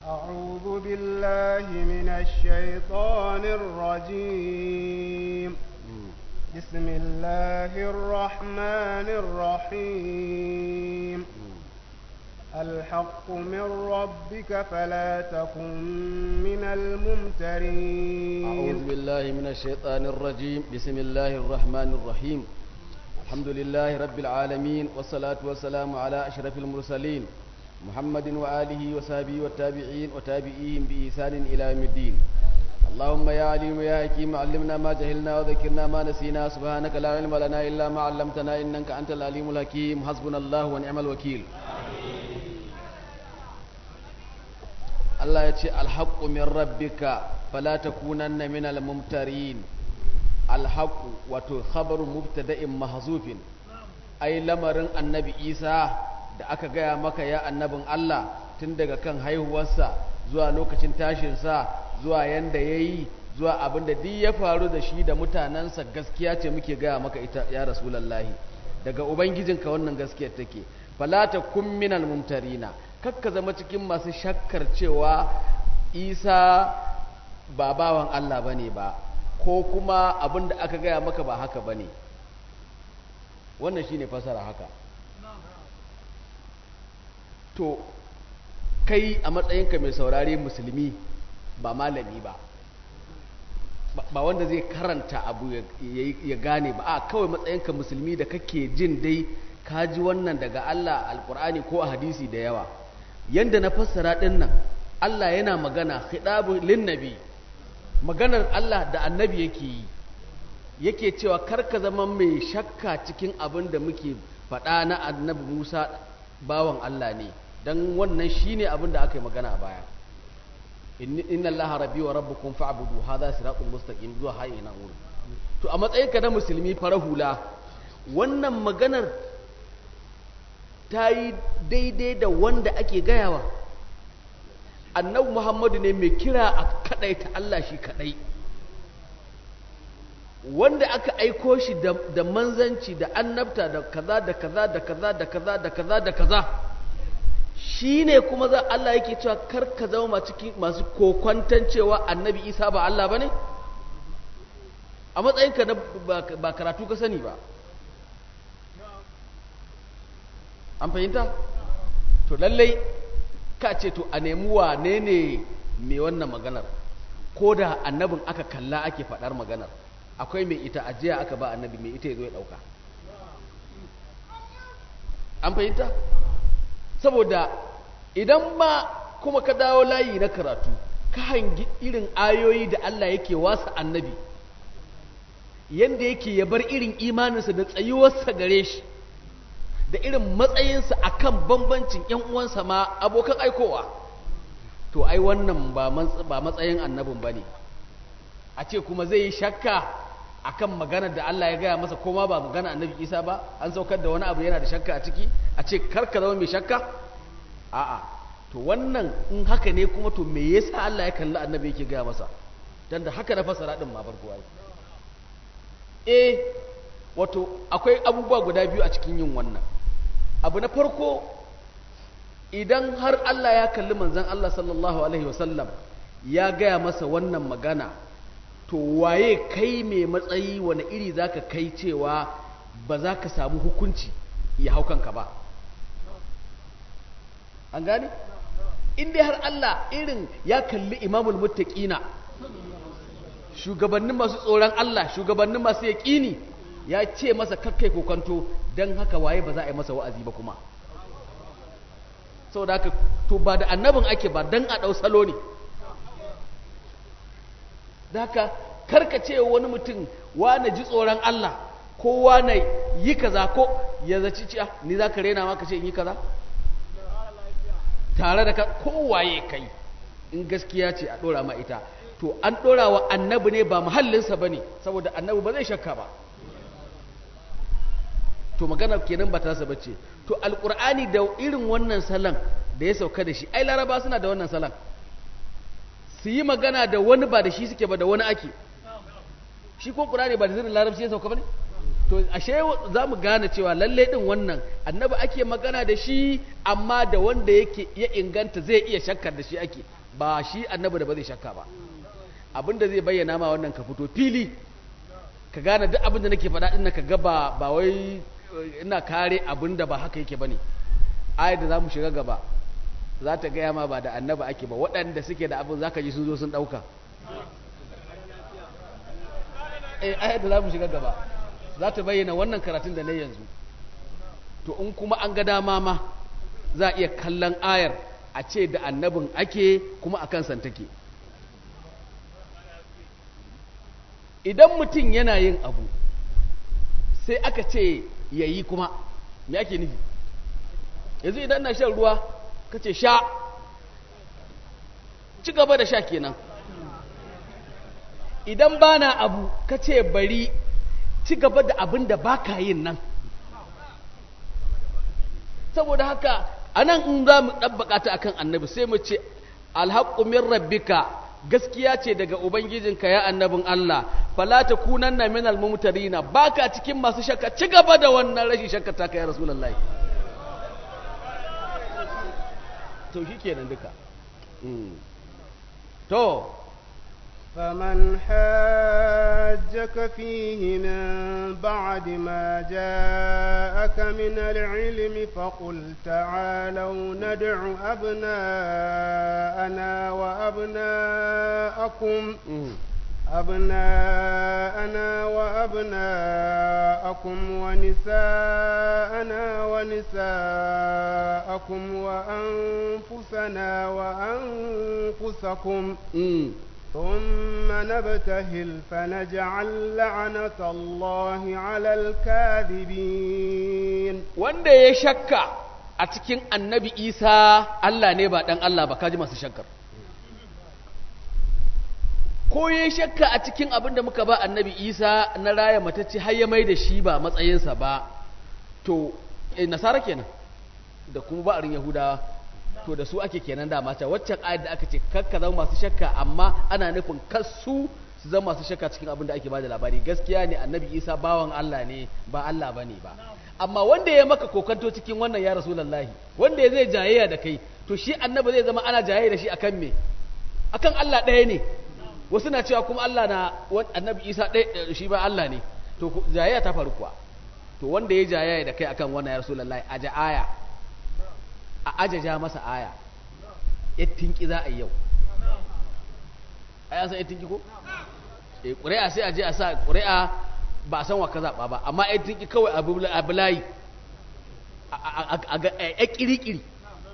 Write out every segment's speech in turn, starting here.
أعوذ بالله من الشيطان الرجيم بسم الله الرحمن الرحيم الحق من ربك فلا تكن من الممترين أعوذ بالله من الشيطان الرجيم بسم الله الرحمن الرحيم الحمد لله رب العالمين والصلاة والسلام على أشرف المرسلين محمد وآله وصحبه والتابعين وتابعيهم بإحسان إلى يوم الدين اللهم يا عليم يا حكيم علمنا ما جهلنا وذكرنا ما نسينا سبحانك لا علم لنا إلا ما علمتنا إنك أنت العليم الحكيم حسبنا الله ونعم الوكيل Allah ya ce alhaƙu min rabbika fala takunanna min almumtarin alhaƙu wato khabaru mubtada'in mahzufin ai lamarin annabi Isa da aka gaya maka ya annabin Allah tun daga kan haihuwarsa zuwa lokacin tashinsa zuwa yanda yayi zuwa abin da duk ya faru da shi da mutanensa gaskiya ce muke gaya maka ita ya rasulullahi daga ubangijinka wannan gaskiyar take fala takun minal mumtarina kakka zama cikin masu shakkar cewa isa ba bawan Allah ba ne ba ko kuma abin da aka gaya maka ba haka ba ne wannan shi ne fasara haka to kai a matsayinka mai saurare musulmi ba malami ba ba wanda zai karanta abu ya gane ba a kawai matsayinka musulmi da kake jin dai ka ji wannan daga Allah alkur'ani ko a hadisi da yawa yanda na fassara ɗin nan Allah yana magana khidabu linnabi maganar Allah da annabi yake yi yake cewa karka zama mai shakka cikin abin da muke faɗa na annabi Musa bawan Allah ne dan wannan shine abin da aka yi magana a baya inna allaha rabbi wa rabbukum fa'budu hadha siratul mustaqim zuwa hayi na wurin to a matsayinka na musulmi fara hula wannan maganar ta yi daidai da wanda ake gayawa annabi muhammadu ne mai kira a kadai ta Allah shi kadai wanda aka aiko shi da manzanci da annabta da kaza da kaza da kaza da kaza da kaza da kaza shi ne kuma za Allah yake cewa kar ka zama masu kokwantan cewa annabi isa ba Allah ba ne a matsayinka na ba karatu ka sani ba an fahimta to lallai ka ce to a nemi wane ne mai wannan maganar ko da annabin aka kalla ake faɗar maganar akwai mai ita ajiya aka ba annabi mai ita ya zo ya ɗauka an fahimta saboda idan ma kuma ka dawo layi na karatu ka hangi irin ayoyi da Allah yake wasa annabi yanda yake ya bar irin imaninsa da tsayuwarsa gare shi da irin matsayinsa a kan bambancin ‘yan uwansa ma abokan aikowa to ai wannan ba matsayin annabin ba ne a ce kuma zai yi shakka a kan maganar da Allah ya gaya masa koma ba magana annabi isa ba an saukar da wani abu yana da shakka a ciki a ce karka zama mai shakka a'a to wannan in haka ne kuma to me yasa Allah ya kalli annabi yake gaya masa dan da haka na fasara din ma farko ai eh wato akwai abubuwa guda biyu a cikin yin wannan abu na farko idan har Allah ya kalli manzan Allah sallallahu Alaihi wasallam ya gaya masa wannan magana to waye kai mai matsayi wani iri za ka kai cewa ba za ka samu hukunci ya hau kanka ba an gane? inda har Allah irin ya kalli imamul muttaqina shugabannin masu tsoron Allah shugabannin masu yaƙini ya ce masa kakkai kokanto don haka waye ba za a yi masa wa'azi ba kuma saboda haka to ba da annabin ake ba don a ɗau salo ne da haka karkace wani mutum wane ji tsoron Allah ko wane yi kaza ko ya zaci ciya ni za ka rena maka ce in yi kaza tare da ka kowaye kai in gaskiya ce a ɗora ma ita to an ɗora wa annabi ne ba muhallinsa ba ne saboda annabi ba zai shakka ba to magana kenan ba ta saba ce to alkur'ani da irin wannan salon da ya sauka da shi ai laraba suna da wannan salon su yi magana da wani ba da shi suke ba da wani ake shi ko qur'ani ba da zirin larabci ya sauka ba ne to ashe za mu gane cewa lalle din wannan annabi ake magana da shi amma da wanda yake ya inganta zai iya shakkar da shi ake ba shi annabi da ba zai shakka ba abinda zai bayyana ma wannan ka fito fili ka gane duk abinda nake faɗa din ka ga ba ba wai ina kare abinda ba haka yake bane ayat da zamu shiga gaba za ta gaya ma ba da annabi ake ba waɗanda suke da abin zaka ji sun zo sun ɗauka eh ayat da zamu shiga gaba za ta bayyana wannan karatun da na yanzu to in kuma an ga dama ma za a iya kallon ayar a ce da annabin ake kuma a kan take idan mutum yana yin abu sai aka ce ya yi kuma me ake nufi yanzu idan na shan ruwa ka ce sha ci gaba da sha kenan idan ba na abu ka ce bari ci gaba da abin da ba ka yin nan saboda haka a nan in za mu ɗabbaƙa ta akan annabi sai mu ce alhaƙu min rabbika gaskiya ce daga ubangijinka ya annabin Allah fala ta kunan na minal mumtarina baka cikin masu shakka ci gaba da wannan rashin shakka ta kai rasulullahi to shi kenan duka to فمن حاجك فيه من بعد ما جاءك من العلم فقل تعالوا ندع أبناءنا وأبناءكم أبناءنا وأبناءكم ونساءنا ونساءكم وأنفسنا وأنفسكم ثم نبتهل فنجعل لعنة الله على الكاذبين wanda ya shakka a cikin annabi isa Allah ne ba dan Allah ba kaji masu shakkar ko ya shakka a cikin abin da muka ba annabi isa na raya matacce har ya mai da shi ba matsayinsa ba to eh, nasara kenan da kuma ba'arin yahudawa to da su ake kenan da mata waccan ayat da aka ce kakka zama masu shakka amma ana nufin kasu su zama masu shakka cikin abin da ake bada labari gaskiya ne annabi isa bawan allah ne ba allah bane ba amma wanda ya maka kokanto cikin wannan ya rasulullahi wanda ya zai jayayya da kai to shi annabi zai zama ana jayayya da shi akan me akan allah ɗaya ne wasu na cewa kuma allah na annabi isa ɗaya shi ba allah ne to jayayya ta faru kuwa to wanda ya jayayya da kai akan wannan ya rasulullahi a aya a ajaja masa aya ya tinki za a yi yau a yasan ya tinki ko? e ƙuri'a sai a je a sa ƙuri'a ba a san wa ka zaɓa ba amma ya tinki kawai abu layi a ƙiri-ƙiri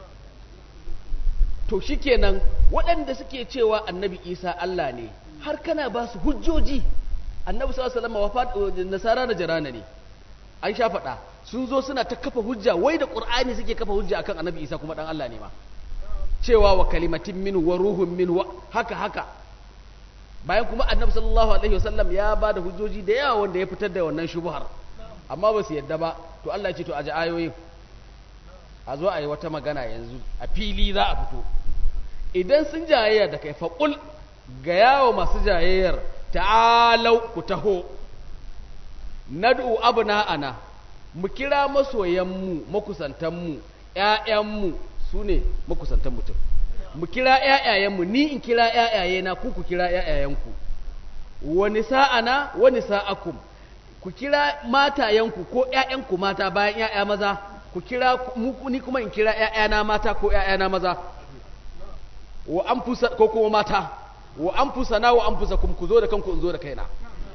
to shi kenan waɗanda suke cewa annabi isa Allah ne har kana ba su hujjoji annabi sallallahu alaihi nasara da jarana ne an sha faɗa sun zo suna ta kafa hujja wai da ƙur'ani suke kafa hujja akan annabi isa kuma ɗan Allah ne ma cewa wa kalimatin min wa ruhun min wa haka haka bayan kuma annabi sallallahu alaihi wasallam ya ba da hujjoji da yawa wanda ya fitar da wannan shubuhar amma ba su yadda ba to Allah ya ce to a ji ayoyin a zo a yi wata magana yanzu a fili za a fito idan sun jayayya da kai faƙul ga yawo masu jayayyar ta'alau ku taho nad'u abna'ana mu kira masoyanmu makusantanmu ƴaƴanmu su ne makusantan mutum mu kira ƴaƴayenmu ni in kira ƴaƴayena ku ku kira ƴaƴayenku wani sa'ana wani sa'akum ku kira matayenku ko ƴaƴanku mata bayan ƴaƴa maza ku kira ni kuma in kira ƴaƴana mata ko ƴaƴana maza wa anfusa ko kuma mata wa anfusana wa anfusakum ku zo da kanku in zo da kaina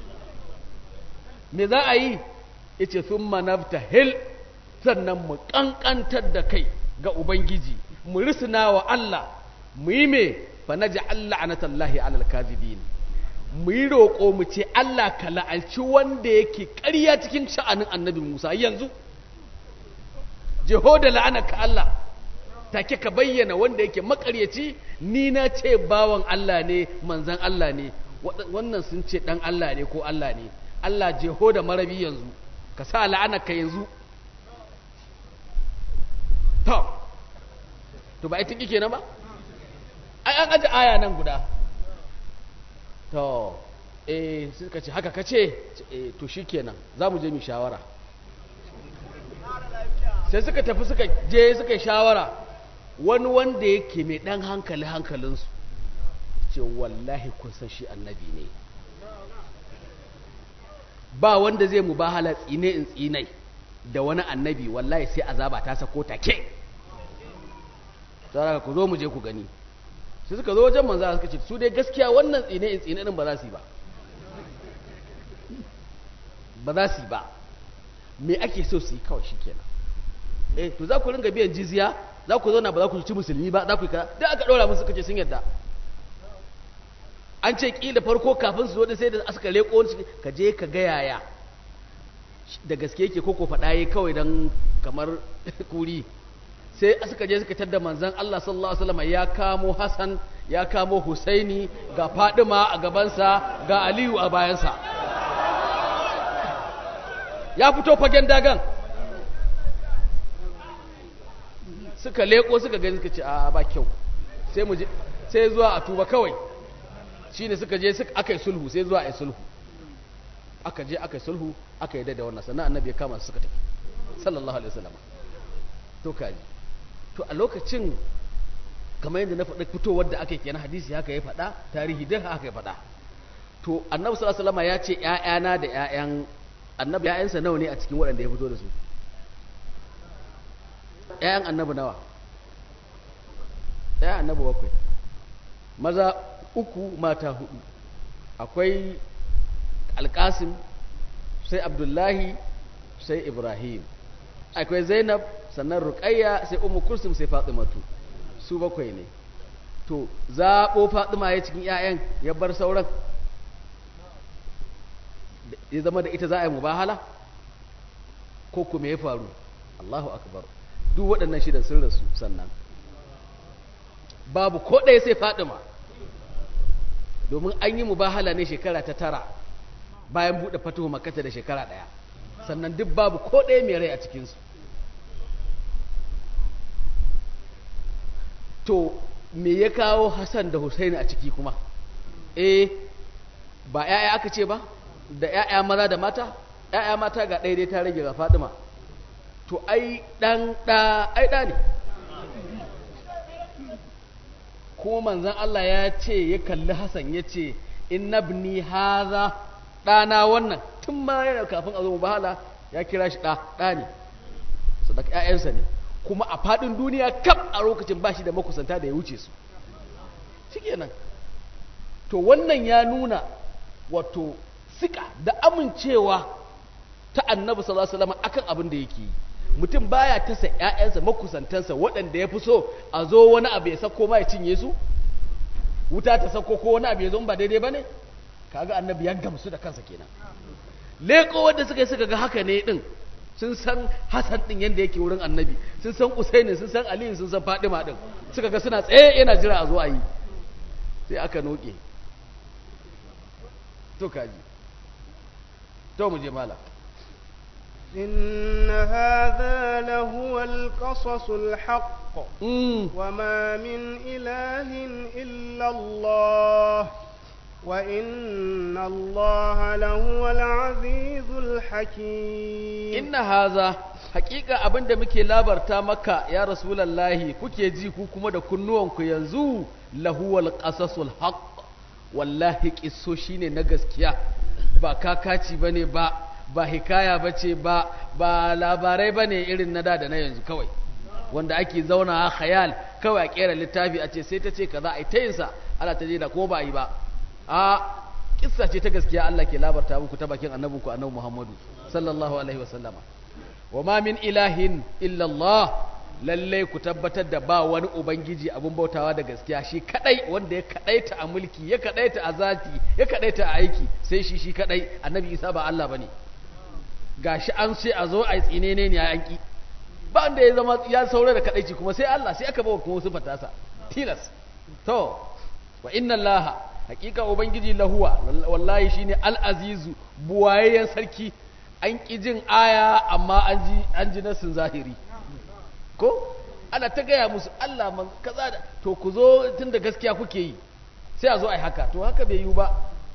me za a yi yace thumma naftahil sannan mu kankantar da kai ga ubangiji mu risna wa Allah mu yi me fa naj'al la'natallahi 'alal kadhibin mu yi roƙo mu ce Allah ka la'alci wanda yake ƙarya cikin sha'anin annabi Musa yanzu jeho da la'anaka Allah take ka bayyana wanda yake makaryaci ni na ce bawan Allah ne manzan Allah ne wannan sun ce dan Allah ne ko Allah ne Allah jeho da marabi yanzu ka sa la'anaka yanzu to to ba ita kike na ba ai an aje aya nan guda to eh suka ce haka kace eh to shikenan za mu je mu shawara sai suka tafi suka je suka shawara wani wanda yake mai dan hankali hankalinsu ce wallahi kun san shi annabi ne ba wanda zai mu bahala tsine in tsinai da wani annabi wallahi sai azaba ta sako take sai ku zo mu je ku gani sai suka zo wajen manzo suka ce su dai gaskiya wannan tsine in tsine din ba za su yi ba ba za su yi ba me ake so su yi kawai shikenan eh to za ku ringa biyan jizya za ku zauna ba za ku ci musulmi ba za ku yi kaza duk aka ɗora musu suka ce sun yarda an ce ƙila farko kafin su zo da sai da aka leƙo wani ka je ka ga yaya da gaske yake koko faɗa yi kawai don kamar kuri sai suka je suka tadda manzan Allah sallallahu alaihi wasallam ya kamo Hassan ya kamo Husaini ga Fadima a gabansa ga Aliyu a bayansa ya fito fagen dagan suka leko suka gani suka ce a ba kyau sai mu je sai zuwa a tuba kawai shine suka je suka aka yi sulhu sai zuwa a yi sulhu aka je aka yi sulhu aka yi da wannan sannan annabi ya kama su suka tafi sallallahu alaihi wasallam to kaji to a lokacin kamar yadda na faɗa fitowar da aka yi kenan hadisi haka ya faɗa tarihi duk haka ya faɗa to annabi sallallahu alaihi wasallam ya ce ƴaƴana da ƴaƴan annabi ƴaƴansa nawa ne a cikin waɗanda ya fito da su ƴaƴan annabi nawa ƴaƴan annabi bakwai maza uku mata hudu akwai alkasim sai abdullahi sai ibrahim akwai zainab sannan ruqayya sai ummu kulsum sai fatimatu su bakwai ne to zaɓo fatima ya cikin 'ya'yan ya bar sauran ya zama da ita za a yi mubahala ko kuma ya faru allahu akbar duk waɗannan shidan sun rasu sannan babu ko ɗaya sai fatima domin an yi mubahala ne shekara ta tara bayan buɗe fatuhu makata da shekara ɗaya sannan duk babu ko ɗaya mai rai a cikinsu to me ya kawo hassan da husaini a ciki kuma eh ba 'ya'ya aka ce ba da 'ya'ya maza da mata 'ya'ya mata ga ɗaya dai ta rage ga fadima to ai ɗan ɗa ai ɗa ne kuma manzan Allah ya ce ya kalli Hassan ya ce inna ibni haza ɗana wannan tun ma yana kafin a zo bahala ya kira shi ɗa ɗa ne sadaka ƴaƴansa ne kuma a faɗin duniya kam a lokacin ba shi da makusanta da ya wuce su shikenan to wannan ya nuna wato sika da amincewa ta annabi sallallahu alaihi wasallam akan abin da yake yi mutum baya tasa ƴaƴansa makusantansa waɗanda ya fi so a zo wani abu ya sako ma ya cinye su wuta ta sako ko wani abu ya zo ba daidai ba ne kaga annabi ya gamsu da kansa kenan leko wanda suka yi suka ga haka ne din sun san hasan din yanda yake wurin annabi sun san usaini sun san aliyu sun san fadima din suka ga suna tsaye yana jira a zo a yi sai aka noke to kaji to mu je malam إن هذا لهو القصص الحق وما من إله إلا الله وإن الله لهو العزيز الحكيم إن هذا حقيقة أبن دمك لابر تامك يا رسول الله كوكي جي كوكما دا كنوان ينزو لهو القصص الحق والله كسوشيني نغس كيا با كاكاتي بني با ba hikaya ba ce ba ba labarai ba ne irin na da da na yanzu kawai wanda ake zauna a khayal kawai a kera littafi a ce sai ta ce kaza a yi ta yinsa ana ta da ko ba a yi ba a kissa ce ta gaskiya Allah ke labarta muku ta bakin annabinku annabi Muhammadu sallallahu alaihi wa sallama wa ma min ilahin illa Allah lalle ku tabbatar da ba wani ubangiji abun bautawa da gaskiya shi kadai wanda ya kadaita a mulki ya kadaita a zati ya kadaita a aiki sai shi shi kadai annabi Isa ba Allah bane gashi an ce a zo a yi tsinene ne a yanki ba wanda ya zama ya saura da kadaici kuma sai Allah sai aka bawa kuma wasu fatasa tilas to wa inna Allah hakika ubangiji lahuwa wallahi shine al-azizu buwayayyen sarki an ki jin aya amma an ji an ji nasin zahiri ko ana ta gaya musu Allah man kaza da to ku zo tunda gaskiya kuke yi sai a zo a yi haka to haka bai yiwu ba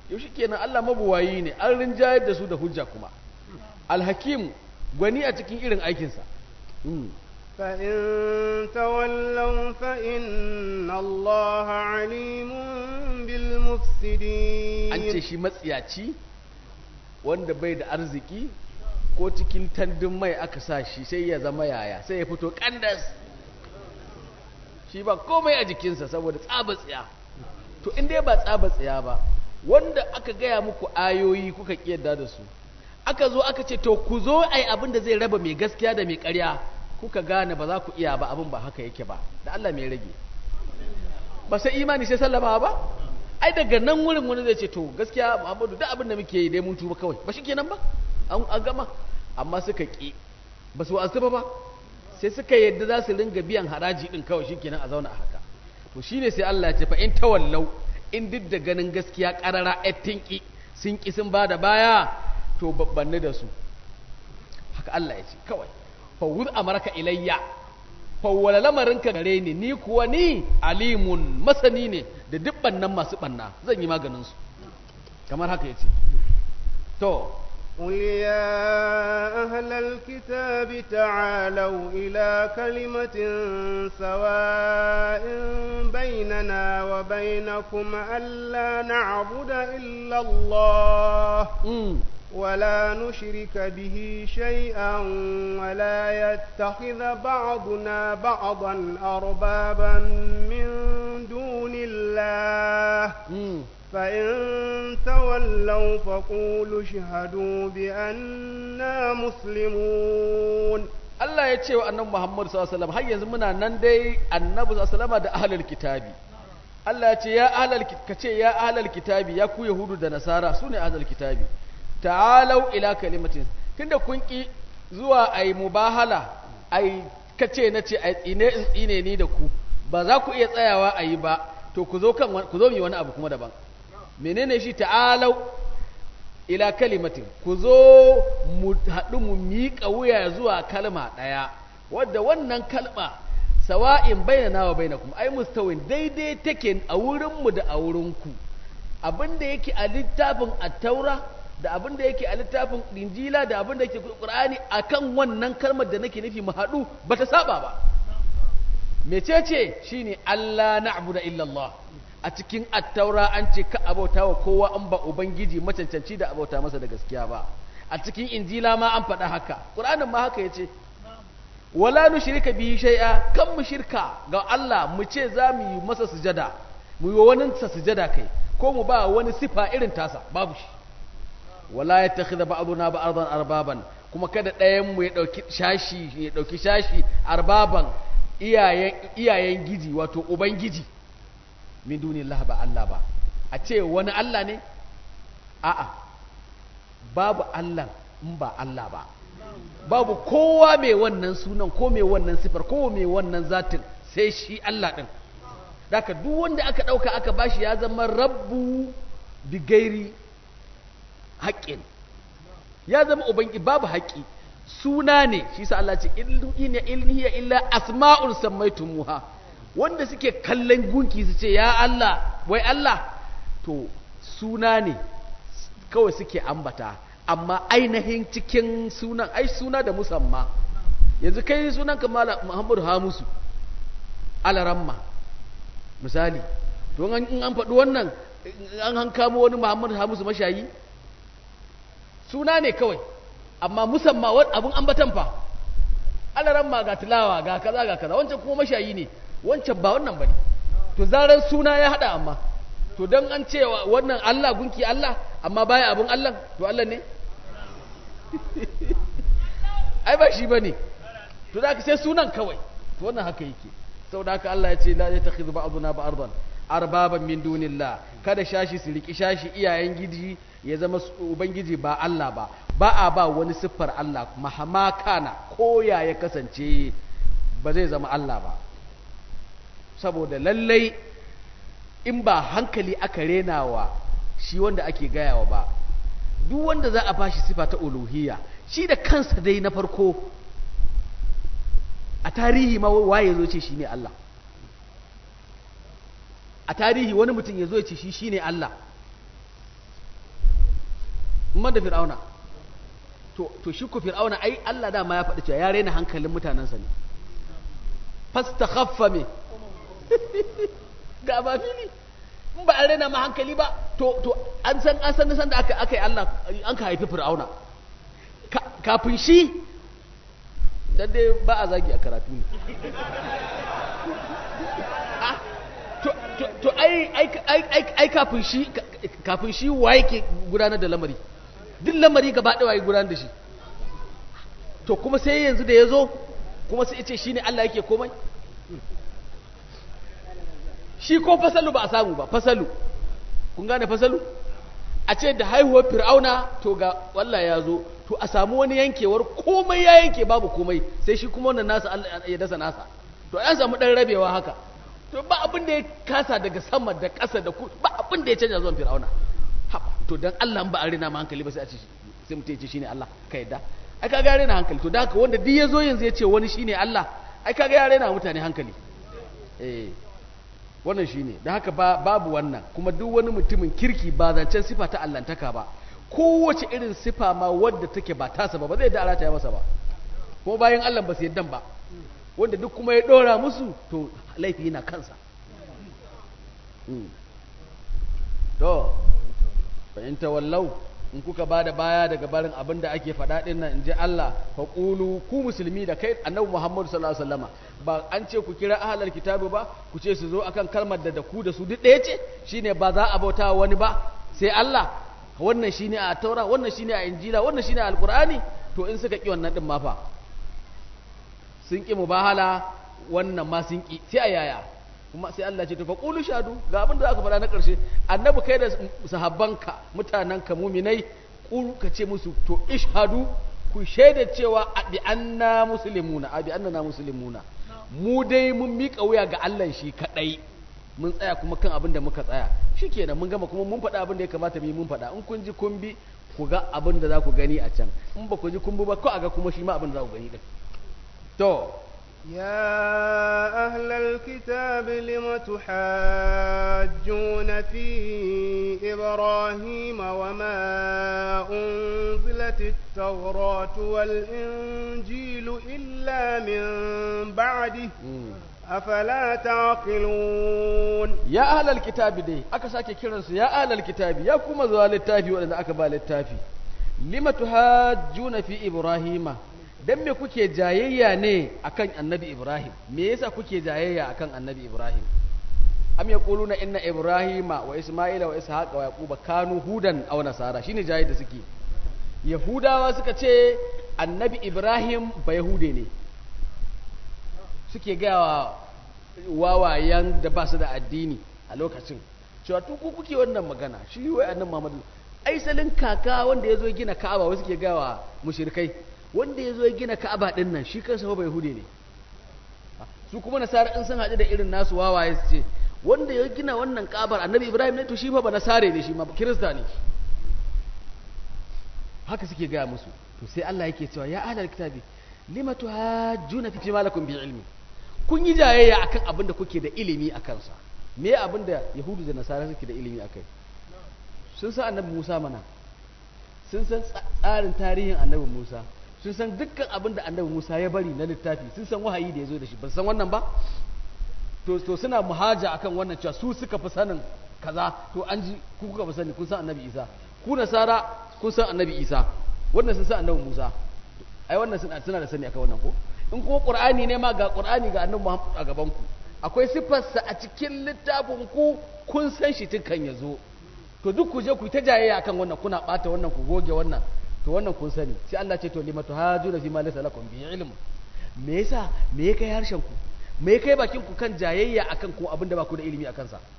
yau shi kenan Allah mabuwayi ne an rinjayar da su da hujja kuma alhakim gwani a cikin irin aikinsa فإن تولوا فإن الله عليم بالمفسدين an ce shi matsiyaci wanda bai da arziki ko cikin tandun mai aka sa shi sai ya zama yaya sai ya fito kandas shi ba komai a jikinsa saboda tsaba tsiya to in dai ba tsaba tsiya ba wanda aka gaya muku ayoyi kuka kiyarda da su aka zo aka ce to ku zo ai abin da zai raba mai gaskiya da mai ƙarya kuka gane ba za ku iya ba abin ba haka yake ba da Allah mai rage ba sai imani sai sallama ba ai daga nan wurin wani zai ce to gaskiya Muhammadu duk abin da muke yi dai mun tuba kawai ba shikenan ba an an gama amma suka ki ba su asuba ba sai suka yadda za su ringa biyan haraji din kawai shikenan a zauna a haka to shine sai Allah ya ce fa in tawallau in duk da ganin gaskiya karara tinki sun ki sun bada baya to babbanni da su haka Allah ya ce kawai fawud amarka ilayya fawwala lamarinka gare ni ni kuwa ni alimun masani ne da duk bannan masu banna zan yi maganin su kamar haka yace to قل يا أهل الكتاب تعالوا إلى كلمة سواء بيننا وبينكم ألا نعبد إلا الله mm. ولا نشرك به شيئا ولا يتخذ بعضنا بعضا أربابا من دون الله Mm. فإن تولوا فقولوا اشهدوا بأننا مسلمون Allah ya ce wa annabi Muhammad sallallahu alaihi wasallam har yanzu muna nan dai annabi sallallahu alaihi wasallam da ahlul kitabi Allah ya ce ya ahlul kace ya ahlul kitabi ya ku yahudu da nasara sune ahlul kitabi ta'alau ila kalimatin tunda kun ki zuwa ai mubahala ai kace nace ai tsine in tsine ni da ku ba za ku iya tsayawa ayi ba to ku zo kan ku zo mu yi wani abu kuma daban menene shi ta'alau ila kalimatin ku zo mu haɗu mu miƙa wuya zuwa kalma ɗaya wadda wannan kalma sawa'in bainana wa bainakum ai mustawin daidai take a wurinmu da a wurinku abin da yake a littafin attaura da abin da yake a littafin injila da abin da yake qur'ani akan wannan kalmar da nake nufi mu haɗu bata saba ba mecece shine Allah na'budu illa Allah a cikin attaura an ce ka abauta wa kowa an ba ubangiji macancanci da abauta masa da gaskiya ba a cikin injila ma an faɗa haka ƙur'anin ma haka ya ce wala nu shirka bihi shay'a kan mu shirka ga Allah mu ce za mu yi masa sujada mu yi wani sa sujada kai ko mu ba wani sifa irin tasa babu shi wala yattakhidha ba'duna ba'dan arbaban kuma kada ɗayan mu ya dauki shashi ya dauki shashi arbaban iyayen iyayen giji wato ubangiji min dunillah ba Allah ba a ce wani Allah ne a'a babu Allah in ba Allah ba babu kowa mai wannan sunan ko mai wannan sifar ko mai wannan zatin sai shi Allah din daga duk wanda aka dauka aka bashi ya zama rabbu bi gairi haƙƙin ya zama ubangi babu haƙƙi suna ne shi sa Allah ce inna ilhiya illa asma'ul sammaitumuha wanda suke kallon gunki su ce ya Allah wai Allah to suna ne kawai suke ambata amma ainihin cikin sunan ai suna da musamma yanzu kai sunan ka Muhammadu Hamusu alaramma misali to in an faɗi wannan an hankamo wani Muhammadu Hamusu mashayi suna ne kawai amma musamman abun ambatan fa alaramma ga tilawa ga kaza ga kaza wancan kuma mashayi ne wancan ba wannan bane to zaran suna ya hada amma to dan an ce wannan Allah gunki Allah amma baya abun Allah to Allah ne ai ba shi bane to da sai sunan kawai to wannan haka yake saboda haka Allah ya ce la yattakhidhu ba'duna ba'dan arbaban min dunillah kada shashi su riki shashi iyayen gidi ya zama ubangiji ba Allah ba ba a ba wani siffar Allah mahama kana koya ya kasance ba zai zama Allah ba saboda lallai in ba hankali aka renawa shi wanda ake gayawa ba duk wanda za a bashi sifa ta uluhiyya shi da kansa dai na farko a tarihi ma waye zo ce shi ne Allah a tarihi wani mutum ya zo ce shi shi ne Allah man da fir'auna to to shi ku fir'auna ai Allah dama ya faɗi cewa ya rena hankalin mutanensa ne fastakhaffa me ga ba fili in ba a rena ma hankali ba to to an san an san san da aka aka yi Allah an ka haifi fir'auna kafin shi dan dai ba a zagi a karatu ne to ai ai kafin shi kafin shi waye ke gudanar da lamari duk lamari gaba ɗaya waye gudanar da shi to kuma sai yanzu da ya zo kuma sai ce shi ne Allah yake komai shi ko fasalu ba a samu ba fasalu kun gane fasalu a ce da haihuwar fir'auna to ga wallah ya zo to a samu wani yankewar komai ya yanke babu komai sai shi kuma wannan nasa Allah ya dasa nasa to ya samu dan rabewa haka to ba abin da ya kasa daga sama da ƙasa da ku ba abin da ya canja zuwan fir'auna haba to dan Allah ba a rina ma hankali ba sai a ce sai mutum ya ce shine Allah ka yadda ai kaga ya rena hankali to da haka wanda duk ya zo yanzu ya ce wani shine Allah ai kaga ya rena mutane hankali eh wannan shine da haka ba babu wannan kuma duk wani mutumin kirki ba zancen sifa ta allantaka ba kowace irin sifa ma wadda take ba tasa ba ba zai da alata ya masa ba ko bayan Allah ba su yaddan ba wanda duk kuma ya dora musu to laifi yana kansa to fahimta wallau in kuka ba da baya daga barin abin da ake faɗa ɗin nan in ji Allah fa ƙulu ku musulmi da kai annabi Muhammadu sallallahu alaihi wasallama ba an ce ku kira ahlal kitabu ba ku ce su zo akan kalmar da da ku da su duk ɗaya ce shine ba za a bauta wani ba sai Allah wannan shine a taura wannan shine a injila wannan shine a alqur'ani to in suka ki wannan din ma fa sun ƙi mubahala wannan ma sun ƙi sai a yaya kuma sai Allah ce to fa qulu shadu ga abin da aka faɗa na ƙarshe annabi kai da sahabbanka mutananka muminai qulu ka ce musu to ishhadu ku shaida cewa bi anna muslimuna abi annana muslimuna mu dai mun miƙa wuya ga Allah shi kadai mun tsaya kuma kan abin da muka tsaya shikenan mun gama kuma mun faɗa abin da ya kamata mu yi mun faɗa in kun ji kun bi ku ga abin da za ku gani a can in ba ku ji kun bi ba ko a ga kuma shi ma abin da za ku gani din to يا أهل الكتاب لم تحاجون في إبراهيم وما أنزلت التوراة والإنجيل إلا من بعده أفلا تعقلون يا أهل الكتاب دي أكا ساكي كيرنس يا أهل الكتاب يا كما زوال التافي وأنا أكبال التافي لم تحاجون في إبراهيم dan me kuke jayayya ne akan annabi Ibrahim me yasa kuke jayayya akan annabi Ibrahim am yaquluna inna ibrahima wa isma'ila wa ishaqa wa yaquba kanu hudan aw nasara shine jayayya da suke yahudawa suka ce annabi Ibrahim ba yahude ne suke ga wawayen da ba su da addini a lokacin cewa to ku kuke wannan magana shi wai annabi Muhammadu aisalin kaka wanda ya zo gina Ka'aba wasu ke gawa mushrikai wanda ya zo ya gina ka'aba ɗin nan shi kansa ba yahudi ne su kuma nasara in sun haɗu da irin nasu wawaye su ce wanda ya gina wannan ka'abar annabi ibrahim ne to shi fa ba nasare ne shi ma kirista ne haka suke gaya musu to sai Allah yake cewa ya ahlal kitabi lima tuhajjuna fi ma lakum bi ilmi kun yi jayayya akan abin da kuke da ilimi a kansa me abin da yahudu da nasara suke da ilimi akai sun san annabi Musa mana sun san tsarin tarihin annabi Musa sun san dukkan abin da annabi Musa ya bari na littafi sun san wahayi da ya zo da shi ba san wannan ba to to suna muhaja akan wannan cewa su suka fi sanin kaza to an ji ku kuka fi sani kun san annabi Isa ku nasara kun san annabi Isa wannan sun san annabi Musa ai wannan suna suna da sani akan wannan ko in kuma Qur'ani ne ma ga Qur'ani ga annabi Muhammad a gaban ku akwai sifarsa a cikin littafin ku kun san shi tun kan ya zo to duk ku je ku ta jayayya akan wannan kuna bata wannan ku goge wannan to wannan kun sani sai Allah ce to limatu hajuna fi ma laysa lakum bi ilm me yasa me ya kai harshen ku me ya kai bakin ku kan jayayya akan ku abinda ba ku da ilimi akan sa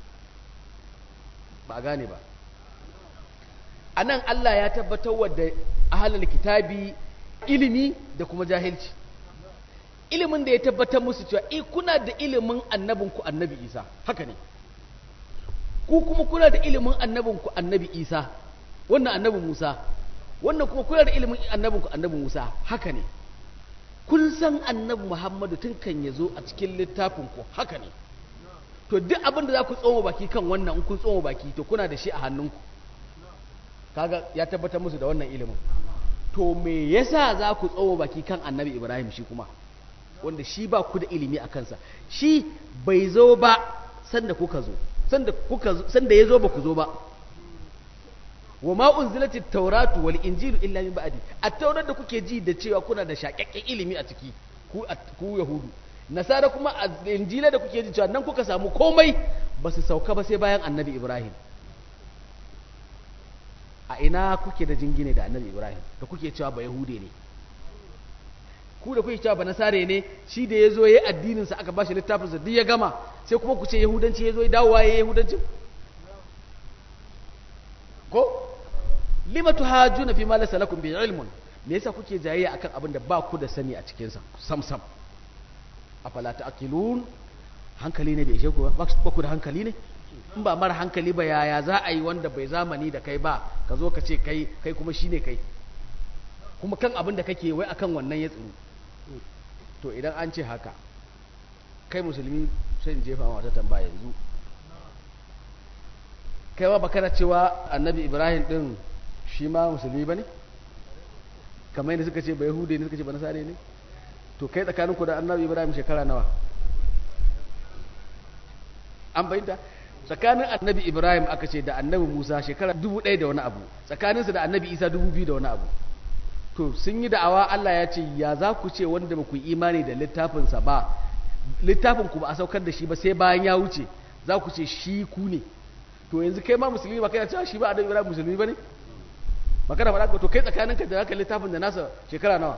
ba gane ba anan Allah ya tabbatar wa da ahlul kitabi ilimi da kuma jahilci ilimin da ya tabbatar musu cewa eh kuna da ilimin annabinku annabi Isa haka ne ku kuma kuna da ilimin annabinku annabi Isa wannan annabi Musa wannan kuma kuna da ilimin annabinku annabi Musa haka ne kun san annabi Muhammadu tun kan ya zo a cikin littafinku haka ne to duk abin da za ku tsoma baki kan wannan in kun tsoma baki to kuna da shi a hannunku kaga ya tabbatar musu da wannan ilimin to me yasa za ku tsawo baki kan annabi ibrahim shi kuma wanda shi ba ku da ilimi a kansa shi bai zo ba sanda kuka zo sanda kuka sanda ya zo ba ku zo ba wa ma unzilati tauratu wal injilu illa min ba'di at-taurat da kuke ji da cewa kuna da shaƙaƙƙen ilimi a ciki ku ku yahudu nasara kuma a injila da kuke ji cewa nan kuka samu komai ba su sauka ba sai bayan annabi ibrahim a ina kuke da jingine da annabi ibrahim da kuke cewa ba yahude ne ku da kuke cewa ba nasare ne shi da ya zo ya yi addininsa aka ba shi littafinsa duk ya gama sai kuma ku ce yahudanci ya zo ya dawowa ya yi yahudancin ko lima tuhajuna fi ma laysa lakum bi ilmun me yasa kuke jayayya akan abin da ba ku da sani a cikin sa sam sam afala ta'qilun hankali ne bai ishe ku ba ba ku da hankali ne in ba mara hankali ba yaya za a yi wanda bai zamani da kai ba ka zo ka ce kai kai kuma shine kai kuma kan abin da kake wai akan wannan ya tsuru to idan an ce haka kai musulmi sai in jefa wata tambaya yanzu kai ma baka cewa annabi ibrahim din shi ma musulmi ba ne kamar yadda suka ce ba yahudi ne suka ce ba nasare ne to kai tsakaninku da annabi ibrahim shekara nawa an bayyanta tsakanin annabi ibrahim aka ce da annabi musa shekara dubu ɗaya da wani abu tsakaninsu da annabi isa dubu biyu da wani abu to sun yi da'awa allah ya ce ya za ku ce wanda ba ku yi imani da littafinsa ba littafin ku ba a saukar da shi ba sai bayan ya wuce za ku ce shi ku ne to yanzu kai ma musulmi ba kai na cewa shi ba annabi ibrahim musulmi ba ne ba kana faɗa to kai tsakaninka da zaka littafin da nasa shekara nawa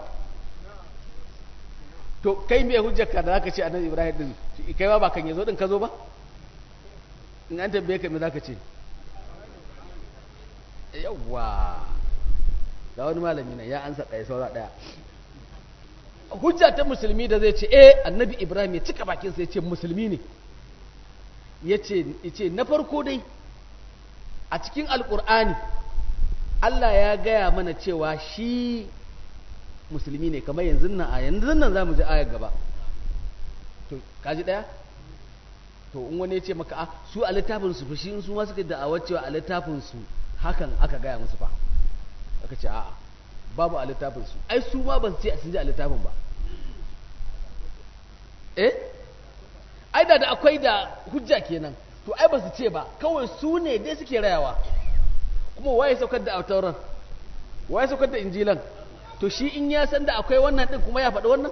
to kai me hujjarka da zaka ce annabi ibrahim din kai ma ba kan yazo din ka zo ba in an tambaye ka me zaka ce yawwa ga wani malami ne ya ansa ɗaya saura ɗaya hujja ta musulmi da zai ce eh annabi ibrahim ya cika bakin sa ya ce musulmi ne ya ce na farko dai a cikin alkur'ani Allah ya gaya mana cewa shi musulmi ne kamar yanzu nan a yanzu nan za mu ji ayar gaba to kaji ɗaya to in wani ya ce maka a su a littafinsu fa shi su ma suka da'awar cewa a littafinsu hakan aka gaya musu fa aka ce a'a babu a littafinsu ai su ma ba su ce sun ji a littafin ba eh ai da da akwai da hujja kenan to ai ba su ce ba kawai su ne dai suke rayawa kuma waye saukar da autauran waye saukar da injilan to shi in ya san da akwai wannan din kuma ya faɗi wannan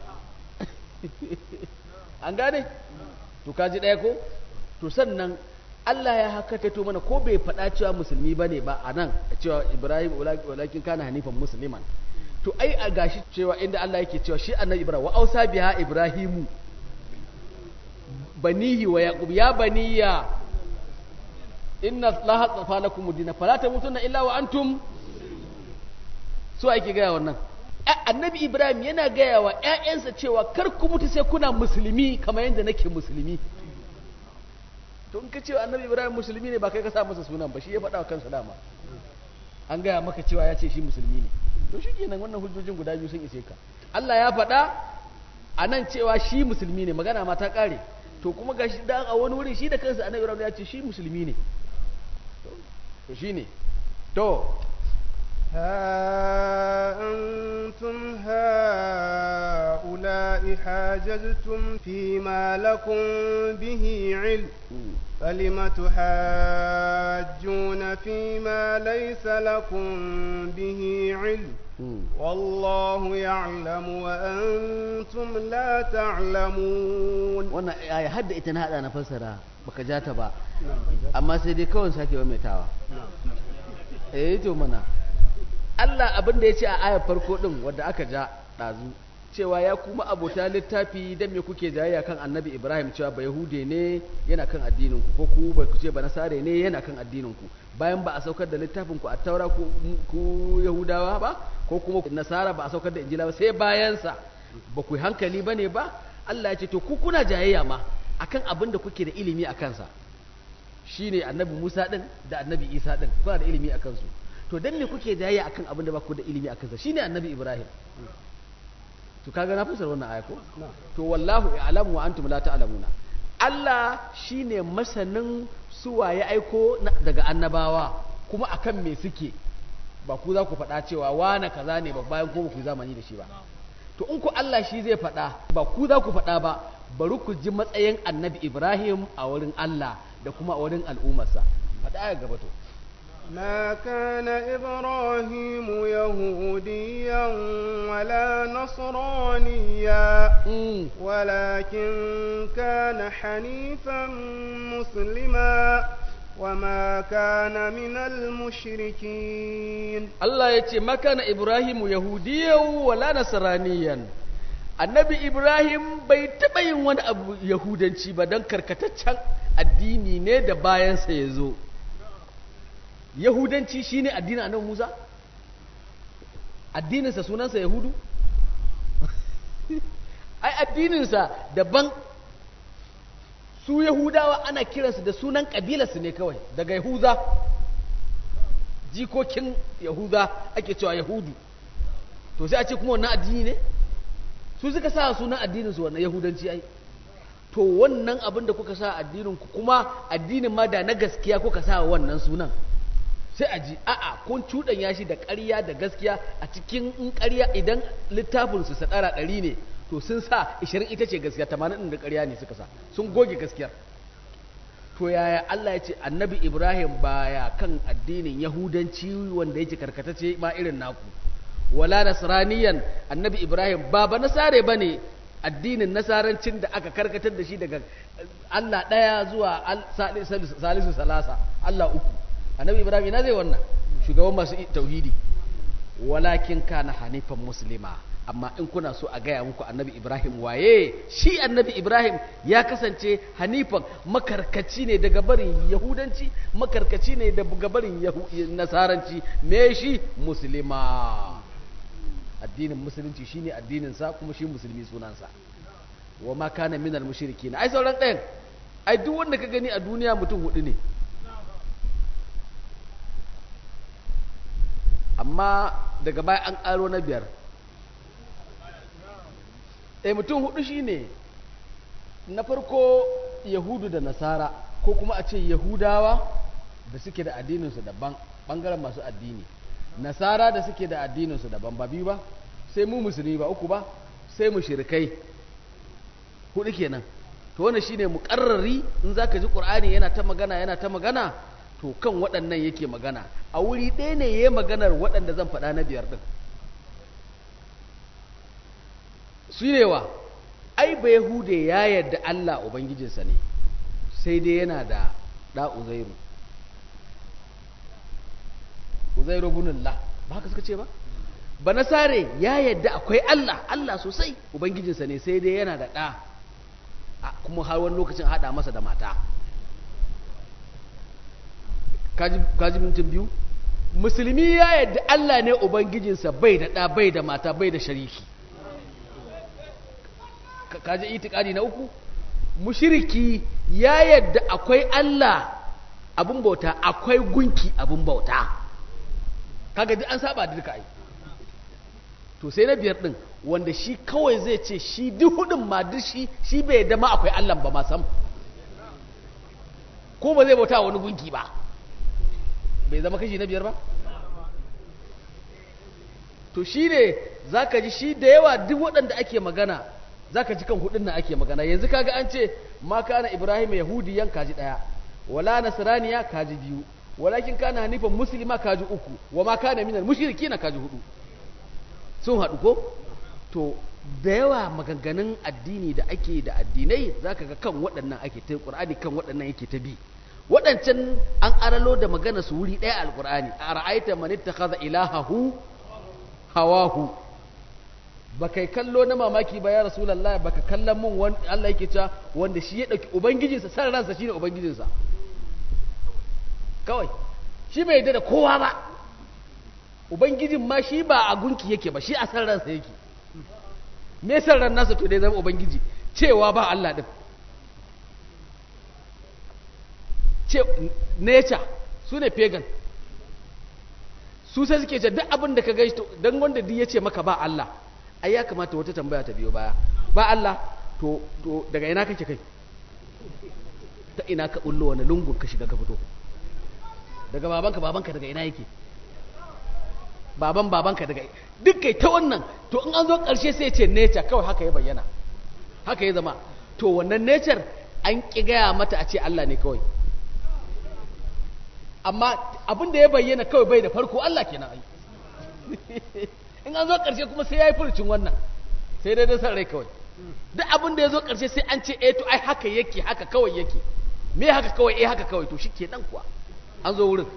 an gane to kaji ɗaya ko to sannan Allah ya haka to mana ko bai faɗa cewa musulmi ba ne ba a nan cewa Ibrahim walakin kana hanifan musulman to ai a gashi cewa inda Allah yake cewa shi annabi Ibrahim wa ausa biha Ibrahimu banihi wa yaqub ya baniya inna allaha tsafa lakum dina fala tamutunna illa wa antum so ake gaya wannan annabi ibrahim yana gaya wa ƴaƴansa cewa kar ku mutu sai kuna musulmi kamar yadda nake musulmi to in ka ce annabi ibrahim musulmi ne ba kai ka sa masa sunan ba shi ya faɗa wa kansa dama an gaya maka cewa ya ce shi musulmi ne to shi kenan wannan hujjojin guda biyu sun ishe ka Allah ya faɗa a nan cewa shi musulmi ne magana ma ta ƙare to kuma ga shi da a wani wuri shi da kansa annabi ibrahim ya ce shi musulmi ne to shi ne to ها أنتم هؤلاء حاججتم فيما لكم به علم فلم تحاجون فيما ليس لكم به علم والله يعلم وأنتم لا تعلمون wannan aya hadda ita na hada na fassara baka ja ta ba amma sai dai kawai sake maimaitawa eh to mana Allah abin da ya ce a ayar farko din wanda aka ja dazu cewa ya kuma abota littafi dan me kuke jayayya kan Annabi Ibrahim cewa ba Yahude ne yana kan addinin ku ko ku ba ku ce ba Nasare ne yana kan addinin ku bayan ba a saukar da littafin ku a Taura ku, ku Yahudawa ba ko kuma Nasara ba a saukar da Injila ba sai bayan sa ba ku hankali bane ba Allah ya ce to ku kuna jayayya ma akan abin da kuke da ilimi a kansa shine Annabi Musa din da Annabi Isa din kuna da ilimi a kansu to dan me kuke jayayya akan abin da ba ku da ilimi a kansa shine Annabi Ibrahim to kaga na fasara wannan aya ko to wallahu ya'lamu wa antum la ta'lamuna Allah shine masanin su waye aiko daga annabawa kuma akan me suke ba ku za ku faɗa cewa wane kaza ne ba bayan ko ba ku yi zamani da shi ba to in ku Allah shi zai faɗa ba ku za ku faɗa ba bari ku ji matsayin annabi Ibrahim a wurin Allah da kuma a wurin al'ummarsa faɗa ya gaba to ما كان إبراهيم يهوديا ولا نصرانيا Mm. ولكن كان حنيفا مسلما وما كان من المشركين Allah ya ce makana Ibrahimu yahudiyan wala nasraniyan annabi Ibrahim bai taɓa yin wani abu yahudanci ba don karkataccen addini ne da bayansa ya zo yahudanci shine addinin annabi Musa addininsa sunansa yahudu ai addininsa daban su yahudawa ana kiransu da sunan ƙabilarsu ne kawai daga yahuza jikokin yahuda ake cewa yahudu to sai a ce kuma wannan addini ne su suka sa sunan addinin su wannan yahudanci ai to wannan abin da kuka sa addinin ku kuma addinin ma da na gaskiya kuka sa wannan sunan sai a ji a'a kun cuɗanya shi da ƙarya da gaskiya a cikin in ƙarya idan littafin su sadara ɗari ne to sun sa ishirin ita ce gaskiya tamanin ɗin da ƙarya ne suka sa sun goge gaskiyar to yaya Allah ya ce annabi Ibrahim baya kan addinin Yahudanci wanda yake karkatace ma irin naku wala nasraniyan annabi Ibrahim ba ba nasare bane addinin nasarancin da aka karkatar da shi daga Allah ɗaya zuwa al- salisu salisu salasa Allah uku annabi Ibrahim ina zai wannan shugaban masu tauhidi walakin kana hanifan muslima amma in kuna so a gaya muku annabi ibrahim waye shi annabi ibrahim ya kasance hanifan makarkaci ne daga barin yahudanci makarkaci ne daga barin Yahu- nasaranci me shi muslima addinin musulunci shine addininsa kuma shi musulmi sunansa wa ma kana minal mushrikin ai sauran ɗayan ai duk wanda ka gani a duniya mutum hudu ne amma daga baya an ƙaro na biyar eh mutum hudu shine na farko yahudu da nasara ko kuma a ce yahudawa da suke da addininsu daban ɓangaren masu addini nasara da suke da addininsu daban ba biyu ba sai mu musulmi ba uku ba sai mu shirkai hudu kenan to wannan shine muƙarrari in zaka ji qur'ani yana ta magana yana ta magana to kan waɗannan yake magana a wuri ɗaya ne yayi maganar waɗanda zan faɗa na biyar ɗin su ne wa ai ba yahude ya yarda Allah ubangijinsa ne sai dai yana da ɗa uzairu uzairu bunullah ba haka suka ce ba ba nasare ya yarda akwai Allah Allah sosai ubangijinsa ne sai dai yana da ɗa a kuma har wani lokacin haɗa masa da mata kaji kaji mintin biyu musulmi ya yarda Allah ne ubangijinsa bai da ɗa bai da mata bai da shariki Ka- kaji itikadi na uku mushriki ya yadda akwai Allah abun bauta akwai gunki abun bauta kaga duk an saba da duka ai to sai na biyar din wanda shi kawai zai ce shi duk hudun ma duk shi shi bai yadda ma akwai Allah ba ma sam ko ba zai bauta wani gunki ba bai zama kashi na biyar ba to shi ne za ka ji shi da yawa duk waɗanda ake magana za ka ji kan hudun nan ake magana yanzu kaga an ce ma kana ibrahim yahudiyan kaji ɗaya wala nasraniya kaji biyu walakin kana hanifan muslima kaji uku wa ma kana minal mushrikina kaji hudu sun haɗu ko to da yawa maganganun addini da ake da addinai za ka ga kan waɗannan ake ta ƙur'ani kan waɗannan yake ta bi waɗancan an aralo da magana su wuri ɗaya alƙur'ani a ra'aita man ittakhadha ilahahu hawahu ba kai kallo na mamaki ba ya rasulallah ba ka kallon mun wani Allah yake cewa wanda shi ya ɗauki ubangijinsa san ransa shine ubangijinsa kawai shi bai yarda da kowa ba ubangijin ma shi ba a gunki yake ba shi a san ransa yake me san ran nasa to dai zama ubangiji cewa ba Allah din ce nature su ne pagan su sai suke ce duk abin da ka gaishe don wanda duk ya ce maka ba Allah ai ya kamata wata tambaya ta biyo baya ba Allah to to daga ina kake kai ta ina ka bullo wani lungun ka shiga ka fito daga babanka babanka daga ina yake baban babanka daga duk kai ta wannan to in an zo ƙarshe sai ce nature kawai haka ya bayyana haka ya zama to wannan nature an ƙi gaya mata a ce Allah ne kawai amma abin da ya bayyana kawai bai da farko Allah kenan ai in an zo ƙarshe kuma sai ya yi furucin wannan sai dai da san rai kawai duk abin da ya zo ƙarshe sai an ce eh to ai haka yake haka kawai yake me haka kawai eh haka kawai to shike dan kuwa an zo wurin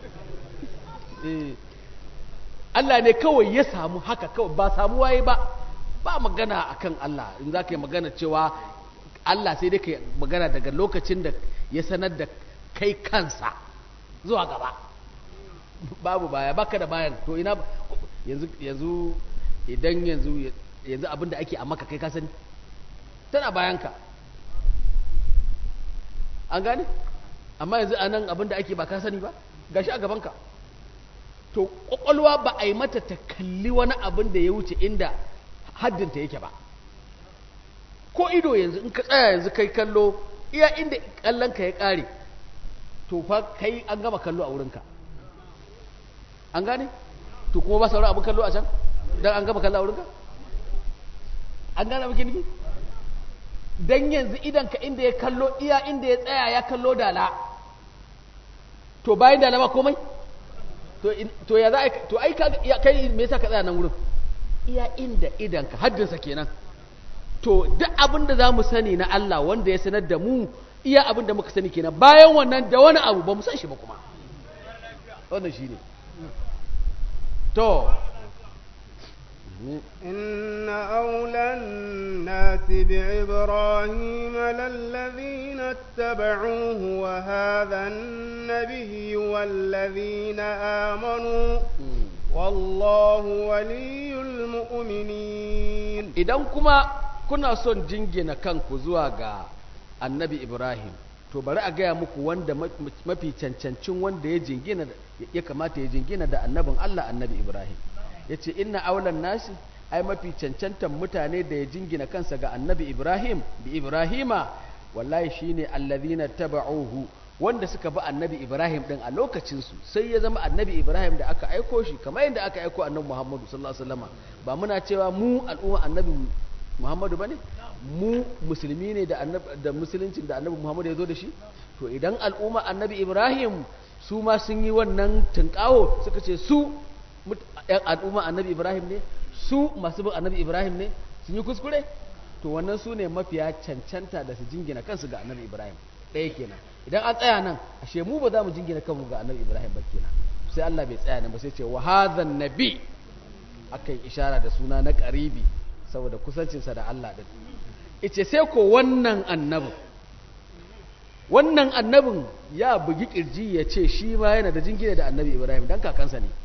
eh Allah ne kawai ya samu haka kawai ba samu waye ba ba magana akan Allah in za ka yi magana cewa Allah sai dai ka magana daga lokacin da ya sanar da kai kansa zuwa gaba babu baya baka da bayan to ina yanzu yanzu idan yanzu yanzu abinda ake a maka kai ka sani tana bayanka an gane amma yanzu a nan abinda ake ba ka sani ba gashi a gabanka to kwakwalwa ba a yi mata ta kalli wani abin da ya wuce inda haddinta yake ba ko ido yanzu in ka tsaya yanzu kai kallo iya inda kallonka ya kare to fa kai an gama kallo a wurinka an gane to kuma ba sauran abin kallo a can don an gama kallo a wurinka an gane abin nufi don yanzu idanka inda ya kallo iya inda ya tsaya ya kallo dala to bayan dala ba komai to ya za a to ai kai me yasa ka tsaya nan wurin iya inda idanka haddinsa kenan to duk abin da za mu sani na Allah wanda ya sanar da mu iya abin da muka sani kenan bayan wannan da wani abu ba mu san shi ba kuma wannan shi ne to إن أولى الناس بإبراهيم للذين اتبعوه وهذا النبي والذين آمنوا والله ولي المؤمنين idan kuma kuna son jingina kanku zuwa ga annabi Ibrahim to bari a gaya muku wanda mafi cancancin wanda ya jingina ya kamata ya jingina da annabin Allah annabi Ibrahim ya ce inna aulan nasi ai mafi cancantan mutane da ya jingina kansa ga annabi ibrahim bi ibrahima wallahi shine allazina taba'uhu wanda suka bi annabi ibrahim din a lokacinsu sai ya zama annabi ibrahim da aka aiko shi kamar yadda aka aiko annabi muhammadu sallallahu alaihi wasallam ba muna cewa mu al'umma annabi muhammadu bane mu musulmi ne da annabi da musuluncin da annabi muhammadu ya zo da shi to idan al'umma annabi ibrahim su ma sun yi wannan tunkawo suka ce su ‘yan al'umma annabi Ibrahim ne su masu bin annabi Ibrahim ne sun yi kuskure to wannan su ne mafiya cancanta da su jingina kansu ga annabi Ibrahim ɗaya kenan idan an tsaya nan ashe mu ba za mu jingina kanmu ga annabi Ibrahim ba kenan sai Allah bai tsaya nan ba sai ce wa hadhan nabi akan ishara da suna na qaribi saboda kusancinsa da Allah din ice sai ko wannan annabin wannan annabin ya bugi kirji ya ce shi ma yana da jingina da annabi Ibrahim dan kakansa ne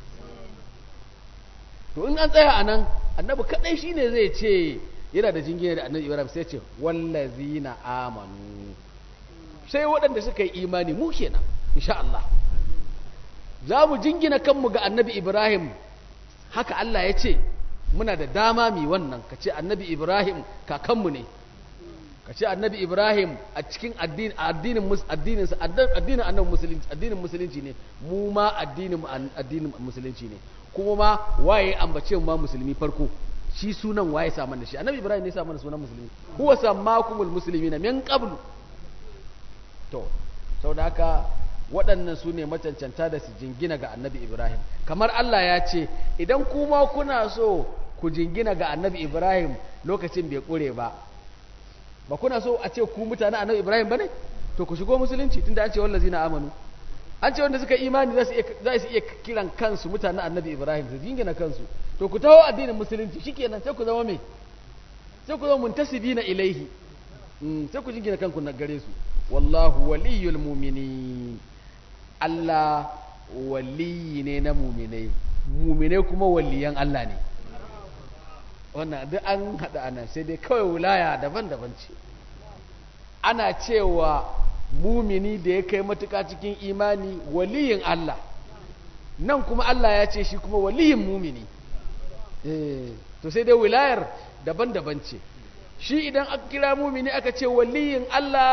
to in an tsaya a nan annabi kadai shine zai ce yana da jingina da annabi ibrahim sai ce wallazina amanu sai waɗanda suka yi imani mu kenan insha Allah za mu jingina kanmu ga annabi ibrahim haka Allah ya ce muna da dama mi wannan ka ce annabi ibrahim kakanmu ne ka ce annabi ibrahim a cikin addinin addinin addinin addinin annabi musulunci addinin musulunci ne mu ma addinin addinin musulunci ne kuma ma waye ambace ma musulmi farko shi sunan waye sa mana shi annabi ibrahim ne sa mana sunan musulmi huwa sammakumul muslimina min qablu to saboda haka waɗannan su ne macancanta da su jingina ga annabi ibrahim kamar allah ya ce idan kuma kuna so ku jingina ga annabi ibrahim lokacin bai ƙure ba ba kuna so a ce ku mutane annabi ibrahim ba ne to ku shigo musulunci tunda an ce wallazi na amanu an ce wanda suka imani za su iya kiran kansu mutanen annabi ibrahim su jingina kansu to ku taho addinin musulunci shikenan sai ku zama me sai ku zama muntasibina ilaihi sai ku jingina kanku na gare su wallahu waliyul mu'minin Allah waliyi ne na mu'minai mu'minai kuma waliyan Allah ne wannan duk an haɗa ana sai dai kawai wilaya daban-daban ce ana cewa mumini da ya kai matuƙa cikin imani waliyin Allah nan kuma Allah ya ce shi kuma waliyin mumini eh to sai dai wilayar daban-daban ce shi idan aka kira mumini aka ce waliyin Allah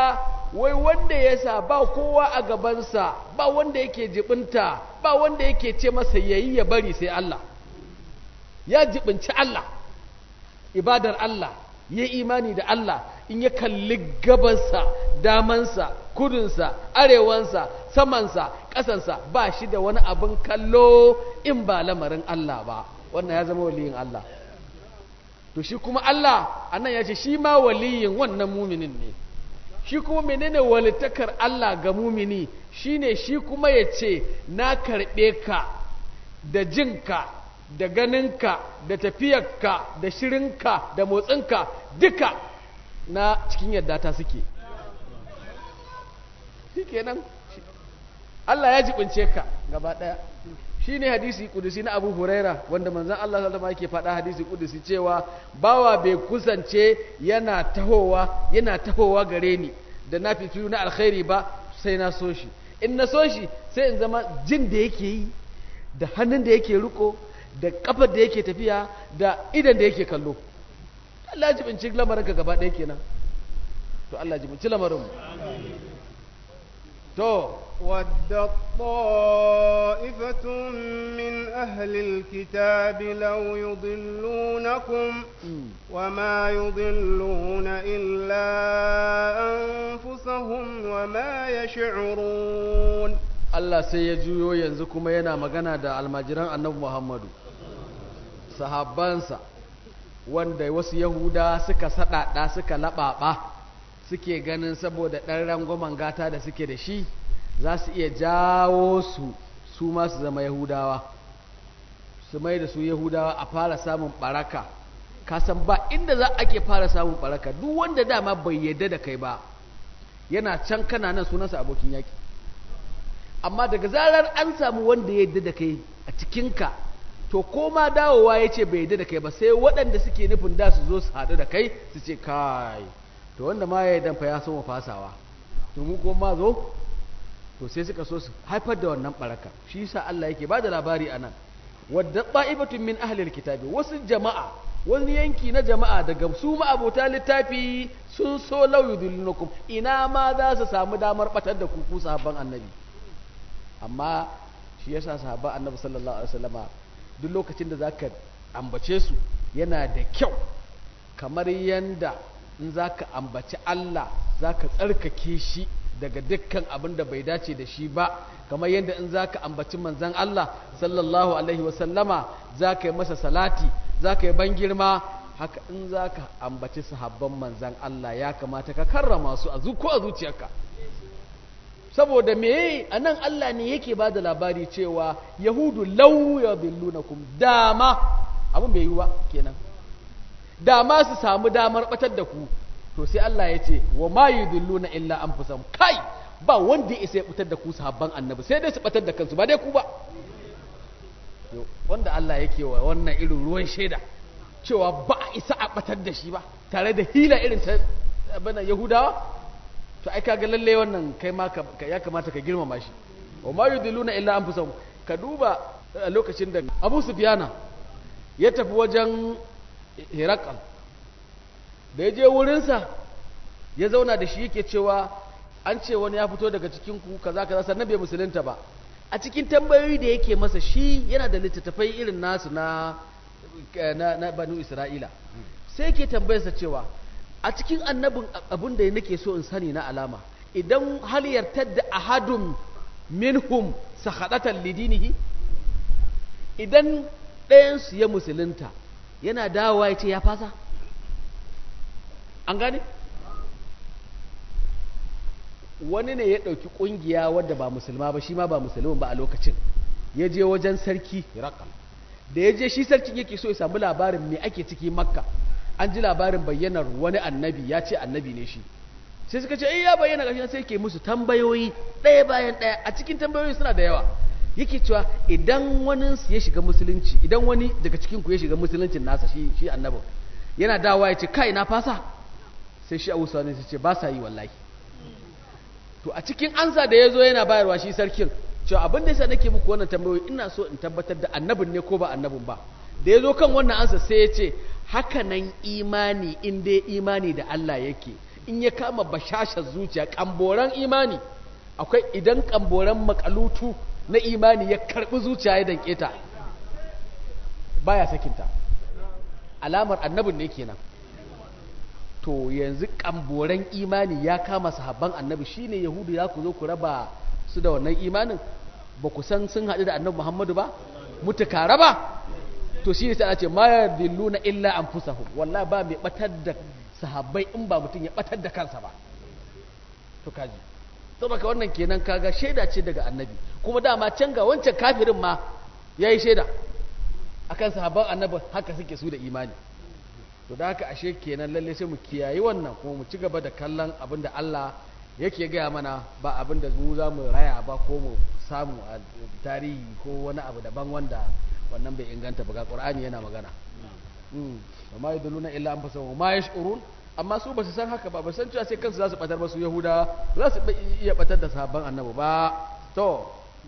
wai wanda ya sa ba kowa a gabansa ba wanda yake jibinta ba wanda yake ce masa yayi ya bari sai Allah ya jibinci Allah ibadar Allah ya imani da Allah in ya kalli gabansa damansa kudunsa arewansa samansa ƙasansa ba shi da wani abin kallo in ba lamarin Allah ba wannan ya zama waliyin Allah to shi kuma Allah anan ya ce shi ma waliyin wannan muminin ne shi kuma menene walitakar Allah ga mumini shine shi kuma ya ce na karɓe ka da jinka da ganinka da tafiyarka da shirinka da motsinka duka na cikin yadda ta suke shi kenan Allah ya jibince ka gaba ɗaya shi ne hadisi kudusi na abu huraira wanda manzan Allah sallama yake faɗa hadisi kudusi cewa bawa bai kusance yana tahowa yana tahowa gare ni da na fitilu na alkhairi ba sai na so shi in na so shi sai in zama jin da yake yi da hannun da yake riko da kafar da yake tafiya da idan da yake kallo Allah jibinci lamarin ka gaba ɗaya kenan to Allah jibinci lamarin mu to ودت طائفة من أهل الكتاب لو يضلونكم وما يضلون إلا أنفسهم وما يشعرون Allah sai ya juyo yanzu kuma yana magana da almajiran annabi Muhammadu sahabbansa wanda wasu Yahuda suka saɗaɗa suka laɓaɓa suke ganin saboda ɗan rangwamen gata da suke da shi za su iya jawo su su ma su zama Yahudawa su mai da su Yahudawa a fara samun ɓaraka kasan ba inda za ake fara samun ɓaraka duk wanda dama bai yadda da kai ba yana can kana nan sunansa abokin yaki amma daga zarar an samu wanda ya yadda da kai a cikinka to ko ma dawowa ya ce bai yadda da kai ba sai waɗanda suke nufin da su zo su haɗu da kai su ce kai to wanda ma ya yi fa ya soma fasawa to mu ko ma zo to sai suka so su haifar da wannan baraka shi yasa Allah yake ba da labari anan wadda ta'ibatun min ahlil kitabi wasu jama'a wani yanki na jama'a daga su abota littafi sun so lau yudullunakum ina ma za su samu damar batar da ku ku sahabban annabi amma shi yasa sahabban annabi sallallahu alaihi wasallama duk lokacin da zaka ambace su yana da kyau kamar yanda in zaka ambaci Allah zaka tsarkake shi daga dukkan abin da bai dace da shi ba kamar yadda in zaka ambaci manzon Allah sallallahu alaihi wasallama zaka yi masa salati zaka yi ban girma haka in zaka ambaci sahabban manzon Allah ya kamata ka karrama su a zuko a zuciyarka saboda me a nan Allah ne yake ba da labari cewa yahudu lau ya billunakum dama abin bai yi ba kenan dama su samu damar batar da ku to sai Allah ya ce wa ma yudilluna illa anfusahum kai ba wanda ya isa ya batar da ku sahabban annabi sai dai su batar da kansu ba dai ku ba wanda Allah yake wa wannan irin ruwan shaida cewa ba a isa a batar da shi ba tare da hila irin ta bana yahudawa to ai kaga lalle wannan kai ma ya kamata ka girmama shi wa ma yudilluna illa anfusahum ka duba a lokacin da Abu Sufyana ya tafi wajen Herakal da ya je wurinsa ya zauna da shi yake cewa an ce wani ya fito daga cikin ku kaza kaza sannan bai musulunta ba a cikin tambayoyi da yake masa shi yana da littattafai irin nasu na na, na banu Isra'ila sai yake tambayarsa cewa a cikin annabin abin da nake so in sani na alama idan hal yartadda ahadun minhum sakhadatan lidinihi idan ɗayansu ya musulunta yana dawowa ya ce ya fasa an gane wani ne ya ɗauki ƙungiya wadda ba musulma ba shi ma ba musulmin ba a lokacin ya je wajen sarki hirakal da ya je shi sarkin yake so ya samu labarin me ake ciki makka an ji labarin bayyanar wani annabi ya ce annabi ne shi sai suka ce ya bayyana gashi sai ke musu tambayoyi ɗaya bayan ɗaya a cikin tambayoyi suna da yawa yake cewa idan wani ya shiga musulunci idan wani daga cikin ku ya shiga musuluncin nasa shi shi annabin yana dawa ya ce kai na fasa sai shi Abu Sani sai ce ba sa yi wallahi to a cikin ansa da ya zo yana bayarwa shi sarkin cewa abin da yasa nake muku wannan tambayoyi ina so in tabbatar da annabin ne ko ba annabin ba da ya zo kan wannan ansa sai ya ce haka nan imani in dai imani da Allah yake in ya kama bashashar zuciya kamboran imani akwai idan kamboran makalutu na imani ya karbi zuciya ya danke ta baya sakinta alamar annabin ne kenan to yanzu kamboran imani ya kama sahabban annabi shine yahudu ya ku zo ku raba su da wannan imanin ba ku san sun haɗu da annabi muhammadu ba mutuka raba to shi ne sai a ce ma yadilluna illa anfusahum wallahi ba mai batar da sahabbai in ba mutum ya batar da kansa ba to kaji saboda wannan kenan kaga shaida ce daga annabi kuma dama can ga wancan kafirin ma yayi shaida akan sahabban annabi haka suke su da imani to da haka ashe kenan lalle sai mu kiyayi wannan kuma mu ci gaba da kallon abin da Allah yake gaya mana ba abin da mu za mu raya ba ko mu samu a tarihi ko wani abu daban wanda wannan bai inganta ba ga Qur'ani yana magana wa ma yaduluna illa an fasahu ma yash'urun amma su ba su san haka ba ba san cewa sai kansu za su batar ba su yahuda za su iya batar da sahabban annabi ba to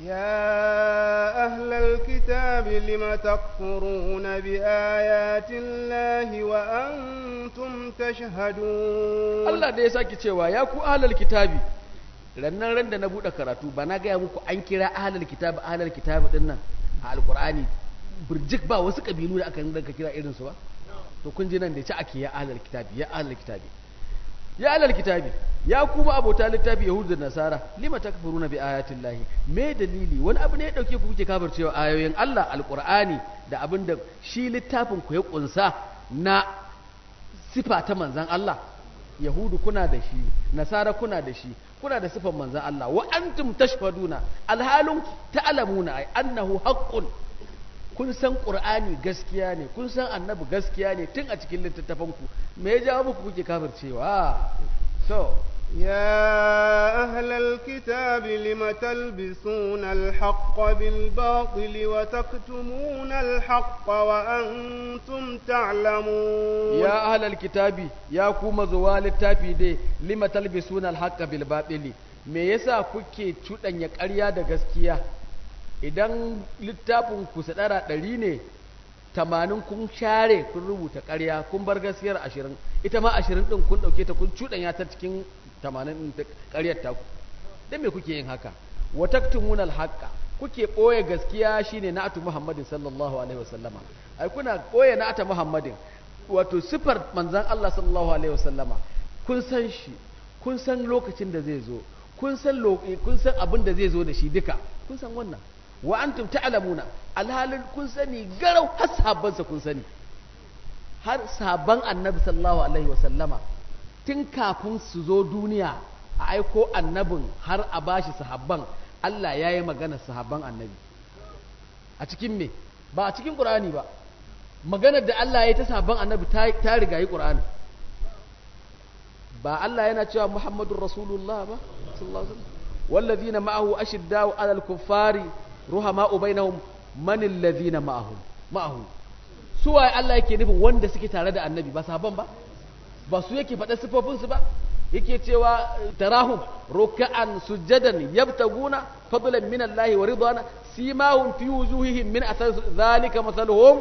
يا أهل الكتاب لم تكفرون بآيات الله وأنتم تشهدون Allah da ya sake cewa ya ku ahlul kitabi rannan ran da na bude karatu ba na gaya muku an kira ahlul kitabi ahlul kitabi din nan a alqur'ani burjik ba wasu kabilu da aka rinka kira irin su ba to kun ji nan da ya ce ake ya ahlul kitabi ya ahlul kitabi ya ahlul kitabi ya kuma abota littafi yahudu da nasara lima takfuruna bi ayatin lahi me dalili wani abu ne ya dauke ku kuke kafircewa ayoyin Allah alqur'ani da abin da shi littafin ku ya kunsa na sifa ta manzan Allah yahudu kuna da shi nasara kuna da shi kuna da sifan manzan Allah wa antum tashhaduna alhalun ta'lamuna ay annahu haqqun kun san qur'ani gaskiya ne kun san annabi gaskiya ne tun a cikin littattafan ku me ya jawo muku kuke kafircewa so يا أهل الكتاب لم تلبسون الحق بالباطل وتكتمون الحق وأنتم تعلمون ya ahlal kitabi ya kuma zuwa littafi dai lima talbisuna alhaqqa bil batili me yasa kuke cudanya ƙarya da gaskiya idan littafin ku sadara ɗari ne tamanin kun share kun rubuta ƙarya kun bar gaskiyar ashirin ita ma ashirin ɗin kun ɗauke ta kun cuɗanya ta cikin tamanin ɗin ƙaryar taku don me kuke yin haka wa taktumuna alhaqqa kuke ɓoye gaskiya shine na'atu muhammadin sallallahu alaihi wasallama ai kuna ɓoye na'ata muhammadin wato sifar manzan Allah sallallahu alaihi wasallama kun san shi kun san lokacin da zai zo kun san kun san abin da zai zo da shi duka kun san wannan wa antum ta'lamuna alhalin kun sani garau har sahabbansa kun sani har sahabban annabi sallallahu alaihi wasallama tun kafin su zo duniya a aiko annabin har a bashi sahabban Allah ya yi magana sahabban annabi a cikin me ba a cikin ƙur'ani ba maganar da Allah ya yi ta sahabban annabi ta riga yi ƙur'ani ba Allah yana cewa Muhammadun Rasulullah ba sallallahu alaihi wasallam والذين معه أشداء على الكفار رحماء بينهم من الذين معه معه suwa Allah yake nufin wanda suke tare da annabi ba sahabban ba ba su yake faɗa sifofinsu ba yake cewa tarahum ruk'an sujadan yabtaguna fadlan min Allah wa ridwana simahum fi wujuhihim min athar zalika mathaluhum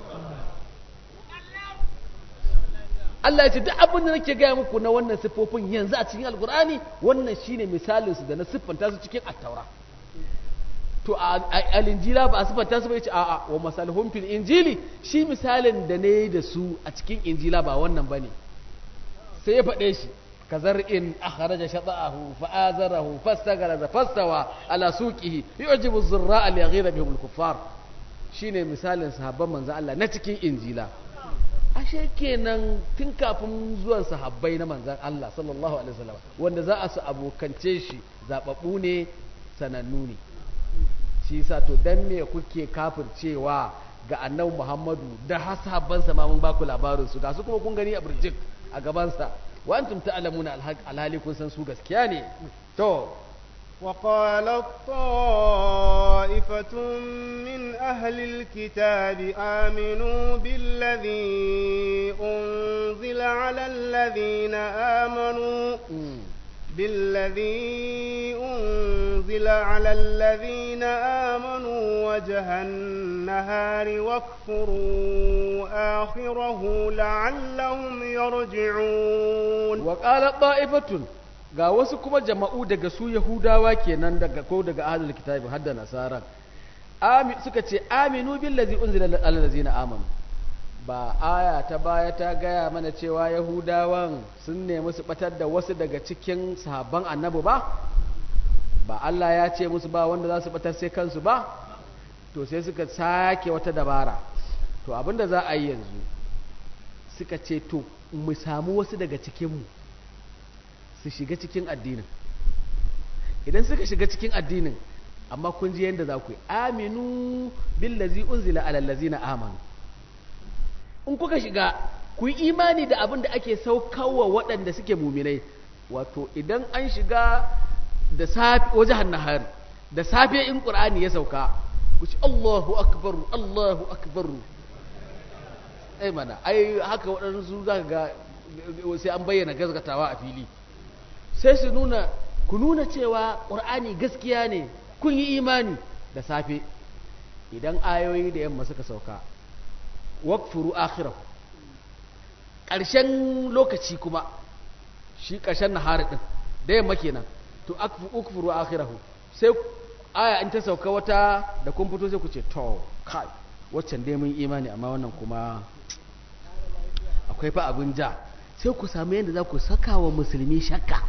Allah ya ce duk abin da nake gaya muku na wannan siffofin yanzu a cikin alkur'ani wannan shine misalin su da na siffanta su cikin attaura to a alinjila ba a siffanta su ba yace a'a wa masalhum fil injili shi misalin da ne da su a cikin injila ba wannan bane sai ya faɗe shi kazar'in akhraja shata'ahu fa'azarahu fastaghara fastawa ala suqihi yu'jibu az-zurra'a liyaghira bihim al-kuffar shine misalin sahabban manzo Allah na cikin injila ashe kenan tun kafin zuwan sahabbai na manzan Allah sallallahu alaihi wasallam wanda za a su abokance shi zababbu ne sanannu ne shi yasa to dan me kuke kafircewa ga annabi Muhammadu da sahabban sa ma mun baku labarin su ga su kuma kun gani a burjik a gaban sa wa antum ta'lamuna alhali kun san su gaskiya ne to وقالت طائفة من أهل الكتاب آمنوا بالذي أنزل على الذين آمنوا بالذي أنزل على الذين آمنوا وجه النهار واكفروا آخره لعلهم يرجعون وقال طائفة ga wasu kuma jama'u daga su Yahudawa kenan daga ko daga ahlul kitabi har da nasara Ami, suka ce aminu billazi unzila alal ladzina amanu ba aya ta baya ta gaya mana cewa Yahudawan sun nemi su batar da wasu daga cikin sahabban annabi ba ba Allah ya ce musu ba wanda za su batar sai kansu ba to sai suka sake wata dabara to abinda za a yi yanzu suka ce to mu samu wasu daga cikinmu su shiga cikin addinin idan suka shiga cikin addinin amma kun ji yadda za ku yi aminu billazi unzila alal ladzina amanu in kuka shiga ku yi imani da abin da ake saukawa waɗanda suke muminai wato idan an shiga da safe wajen nahari da safe in ƙur'ani ya sauka ku ci Allahu akbar Allahu akbar ai mana ai haka waɗansu za ga sai an bayyana gazgatawa a fili sai su nuna ku nuna cewa ƙur'ani gaskiya ne kun yi imani da safe idan ayoyi da yamma suka sauka wakfuru akhirahu ƙarshen lokaci kuma shi ƙarshen nahari ɗin da yamma kenan to ukfuru akhirahu sai aya in ta sauka wata da kun fito sai ku ce to kai waccan dai mun imani amma wannan kuma akwai fa abin ja sai ku samu yadda za ku saka wa musulmi shakka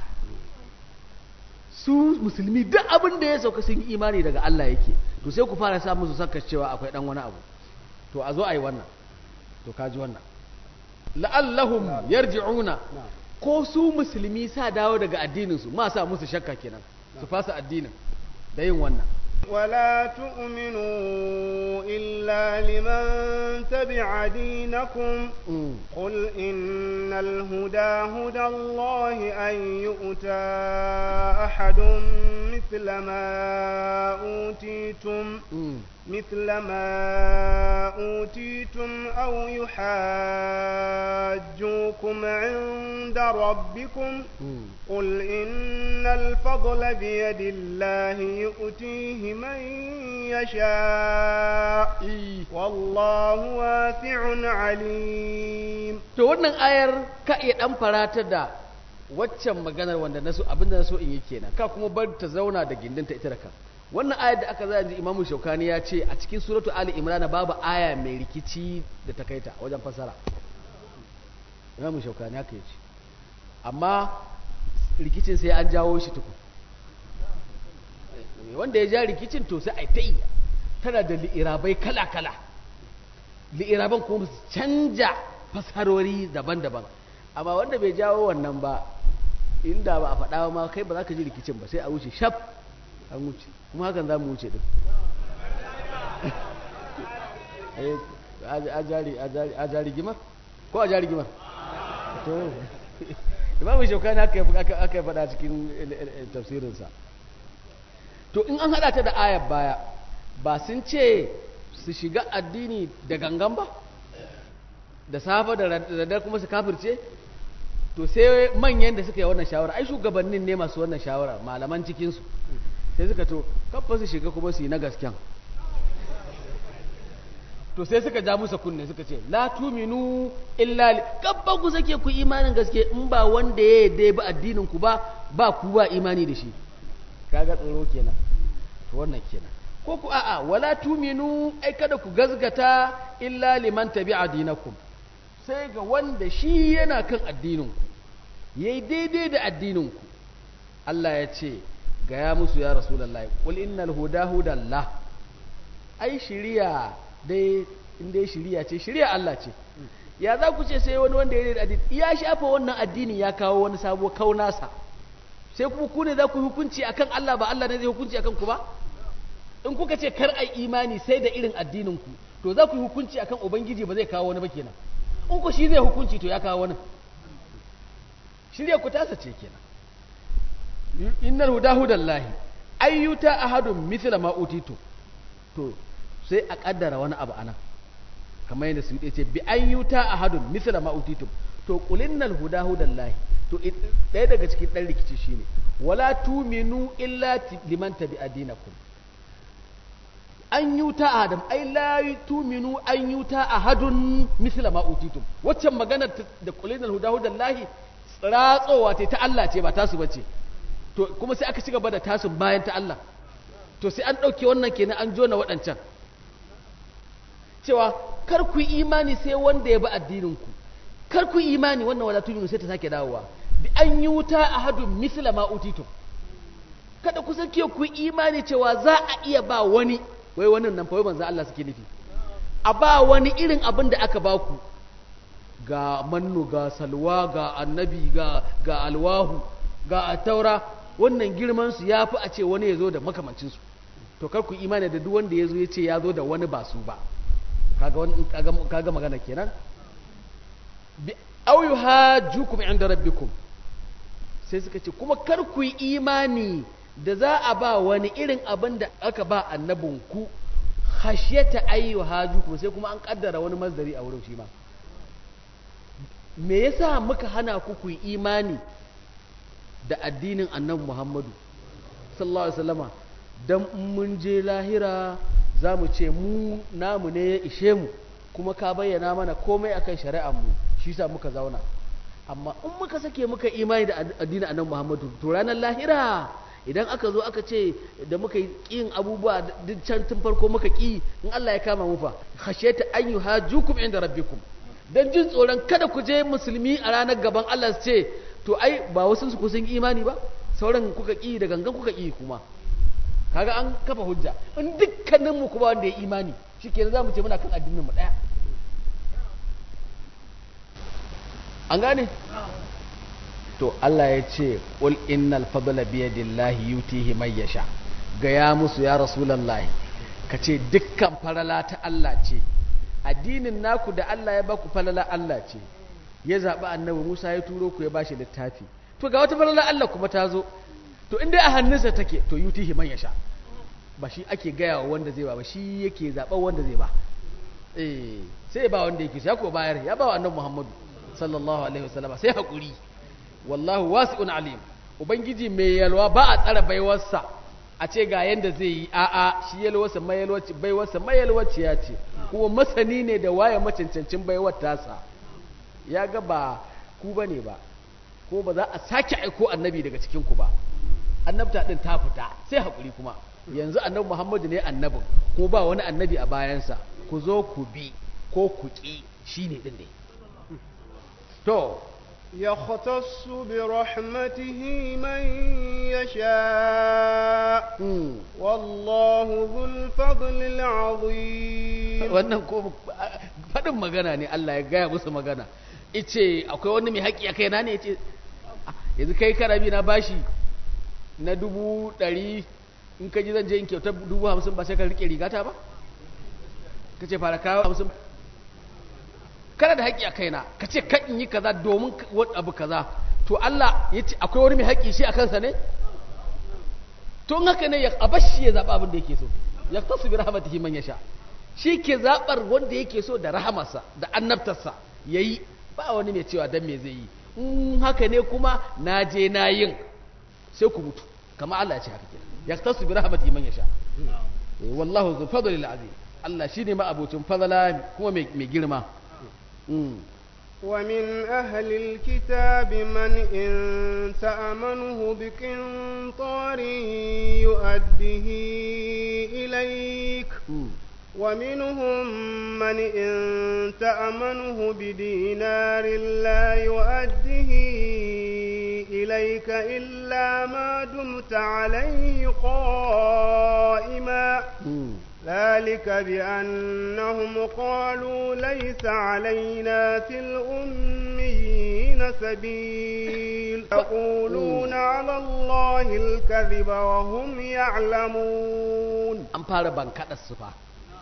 su musulmi duk abin da ya sauka sun yi imani daga Allah yake to sai ku fara sa musu saka cewa akwai dan wani abu to a zo a yi wannan to kaji wannan la'allahum yarji'una ko su musulmi sa dawo daga addininsu ma sa musu shakka kenan su fasa addinin da yin wannan ولا تؤمنوا إلا لمن تبع دينكم قل إن الهدى هدى الله أن يؤتى أحد مثل ما أوتيتم مثل ما أوتيتم أو يحاجوكم عند ربكم قل إن الفضل بيد الله يؤتيه من يشاء والله واسع عليم to wannan ayar ka iya dan farata da waccan maganar wanda na so abinda na so in yi kenan ka kuma bar ta zauna da gindinta ita da ka wannan ayar da aka zai ji imamu shaukani ya ce a cikin suratu ali imrana babu aya mai rikici da ta kaita wajen fasara imamu shaukani haka ya ce amma rikicin sai an jawo shi tuku wanda ya ja rikicin to sai a ta yi tana da li'irabai kala-kala li'iraban kuma su canja fasarori daban-daban amma wanda bai jawo wannan ba inda ba a faɗa ma kai ba za ka ji rikicin ba sai a wuce shaf an wuce kuma hakan za mu wuce din a jari gimar ko a jari gimar to imamu shaukani aka yi faɗa cikin tafsirinsa to in an haɗa ta da ayar baya ba sun ce su shiga addini da gangan ba da safa da radar kuma su kafirce to sai manyan da suka yi wannan shawara ai shugabannin ne masu wannan shawara malaman cikinsu sai suka to kafa su shiga kuma su yi na gasken to sai suka ja musa kunne suka ce la tuminu illa kabba ku sake ku imanin gaske in ba wanda ya yadda ba addinin ku ba ba ku ba imani da shi kaga tsoro kenan to wannan kenan ko ku a'a wala tuminu ai kada ku gazgata illa liman tabi'a dinakum sai ga wanda shi yana kan addinin ku yayi daidai da addinin ku Allah ya ce ga ya musu ya rasulullahi qul innal huda hudallah ai shiriya dai in dai shiriya ce shiriya Allah ce ya za ku ce sai wani wanda ya da addini ya shafa wannan addinin ya kawo wani sabo kaunasa sai kuma ku ne za ku hukunci akan Allah ba Allah ne zai hukunci akan ku ba in kuka ce kar ai imani sai da irin addinin ku to za ku yi hukunci akan ubangiji ba zai kawo wani ba kenan in ku shi zai hukunci to ya kawo wani shirya ku tasa ce kenan innal huda hudallahi ayyuta ahadun mithla ma utitu to sai a kaddara wani abu anan kamar yadda su ce bi ayyuta ahadun mithla ma utitu to qulinnal huda hudallahi to ɗaya daga cikin ɗan rikici shine wala tuminu illa liman tabi adinakum an yuta adam ai la tuminu an yuta ahadun misla ma utitum waccan magana da kulinal huda hudallahi ratsowa ce ta Allah ce ba tasu bace to kuma sai aka ci gaba da tasun bayan ta Allah to sai an ɗauke wannan kenan an jona waɗancan cewa kar ku yi imani sai wanda ya bi addininku kar ku yi imani wannan wala tuminu sai ta sake dawowa bi an yi wuta a hadun misla ma utitum kada ku sake ku imani cewa za a iya ba wani wai wannan nan fa wai manzo Allah suke nufi a ba wani irin abin da aka ba ku ga mannu ga salwa ga annabi ga ga alwahu ga ataura wannan girman su yafi a ce wani ya zo da makamancin su to kar ku imani da duk wanda ya zo ya ce ya zo da wani ba su ba kaga wani kaga magana kenan bi au yuhajjukum inda rabbikum sai suka ce kuma kar ku yi imani da za a ba wani irin abin da aka ba annabinku khashyata ayyu hajjukum sai kuma an kaddara wani mazdari a wurin shi ma me yasa muka hana ku ku yi imani da addinin annabi Muhammadu sallallahu alaihi wasallama dan mun je lahira za mu ce mu namu ne ya ishe mu kuma ka bayyana mana komai akan shari'ar mu shi sa muka zauna amma in muka sake muka imani da addinin annabi Muhammadu to ranar lahira idan aka zo aka ce da muka yi kin abubuwa duk can tun farko muka ki in Allah ya kama mu fa khashiyata an yuhajukum inda rabbikum dan jin tsoron kada ku je musulmi a ranar gaban Allah su ce to ai ba wasu su kusan imani ba sauran kuka ki da gangan kuka ki kuma kaga an kafa hujja in dukkanin mu kuma wanda ya imani shikenan zamu ce muna kan addinin mu daya an gane to Allah ya ce qul innal fadla bi yadillahi yutihi man yasha gaya musu ya rasulullahi kace dukkan farala ta Allah ce addinin naku da Allah ya baku falala Allah ce ya zaɓi annabi Musa ya turo ku ya bashi littafi to ga wata falala Allah kuma ta zo to inda a hannunsa take to yutihi man yasha ba shi ake gaya wa wanda zai ba ba shi yake zaɓa wanda zai ba eh sai ba wanda yake ya ko bayar ya ba wa annabi Muhammadu sallallahu alaihi wasallam sai hakuri wallahu wasi'un alim ubangiji mai yalwa ba a tsara baiwarsa a ce ga yanda zai yi a'a shi yalwarsa mai yalwaci baiwarsa mai yalwaci ya ce kuma masani ne da waye macancancin baiwar tasa ya ga ba ku bane ba ko ba za a sake aiko annabi daga cikin ku ba annabta din ta fita sai hakuri kuma yanzu annabi Muhammadu ne annabin ko ba wani annabi a bayansa ku zo ku bi ko ku ki shine din dai to يختص برحمته من يشاء والله ذو الفضل العظيم wannan ko faɗin magana ne Allah ya gaya musu magana ice akwai wani mai haƙi a kaina ne ice yanzu kai karabi na bashi na dubu ɗari in ka ji zan je in kyauta dubu hamsin ba sai ka riƙe rigata ba ka ce fara kawo hamsin kana da haƙƙi a kaina ka ce kan in yi kaza domin abu kaza to Allah ya ce akwai wani mai haƙƙi shi a kansa ne to in haka ne ya abashi ya zaɓa abin da yake so ya tasu bi rahmatihi man yasha shi ke zaɓar wanda yake so da rahamarsa da annabtarsa yayi ba wani mai cewa dan me zai yi in haka ne kuma na je na yin sai ku mutu kamar Allah ya ce haka kenan ya tasu bi rahmatihi man yasha wallahu zul fadlil azim Allah shine ma abocin fadala kuma mai girma ومن أهل الكتاب من إن تأمنه بقنطار يؤده إليك ومنهم من إن تأمنه بدينار لا يؤده إليك إلا ما دمت عليه قائما ذلك بأنهم قالوا ليس علينا في الأميين سبيل يقولون على الله الكذب وهم يعلمون an fara bankaɗar su fa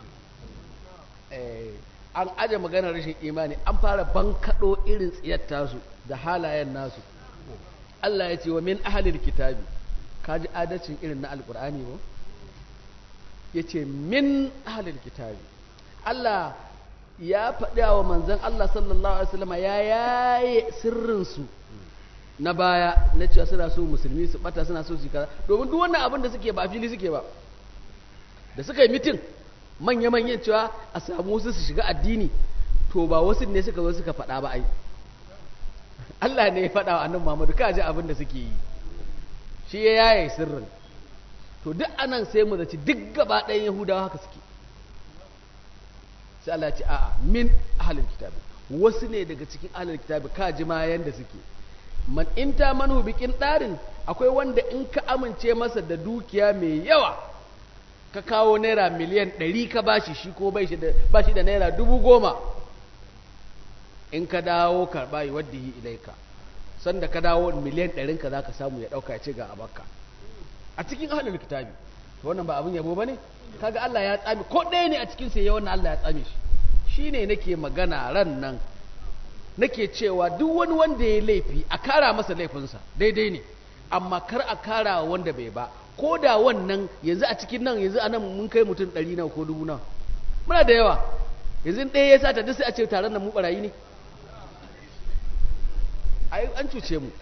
an aje maganar rashin imani an fara bankaɗo irin tsiyar tasu da halayen nasu Allah ya ce wa min ahalil kitabi kaji adalcin irin na alkur'ani ba ya ce min ahalil kitabi Allah ya faɗi wa manzan Allah sallallahu Alaihi wasallama ya yaye sirrinsu na baya na cewa suna so musulmi su bata suna so su kaza domin duk wannan abin da suke ba fili suke ba da suka yi mitin manya-manyan cewa a samu wasu su shiga addini to ba wasu ne suka zo suka faɗa ba ai Allah ne ya faɗa wa annabi Muhammadu ka ji abin da suke yi shi ya yaye sirrin to duk anan sai mu zaci duk gaba ɗayan Yahudawa haka suke sai Allah ya ce a'a min ahlul kitabi wasu ne daga cikin ahlul kitabi ka ji ma yanda suke man in ta manhu bikin ɗarin akwai wanda in ka amince masa da dukiya mai yawa ka kawo naira miliyan ɗari ka bashi shi ko bai shi da naira dubu goma in ka dawo karɓa yi wadda yi ilaika sanda ka dawo miliyan ɗarinka za ka samu ya ɗauka ya ce ga abakka a cikin ahalar kitabi to wannan ba abin yabo ba ne kaga Allah ya tsame ko ɗaya ne a cikin sai ya wannan Allah ya tsame shi shi ne nake magana ran nan nake cewa duk wani wanda ya laifi a kara masa laifinsa daidai ne amma kar a kara wanda bai ba ko da wannan yanzu a cikin nan yanzu a nan mun kai mutum ɗari nawa ko dubu nawa muna da yawa yanzu ɗaya ya sata duk sai a ce taron nan mu barayi ne ai an cuce mu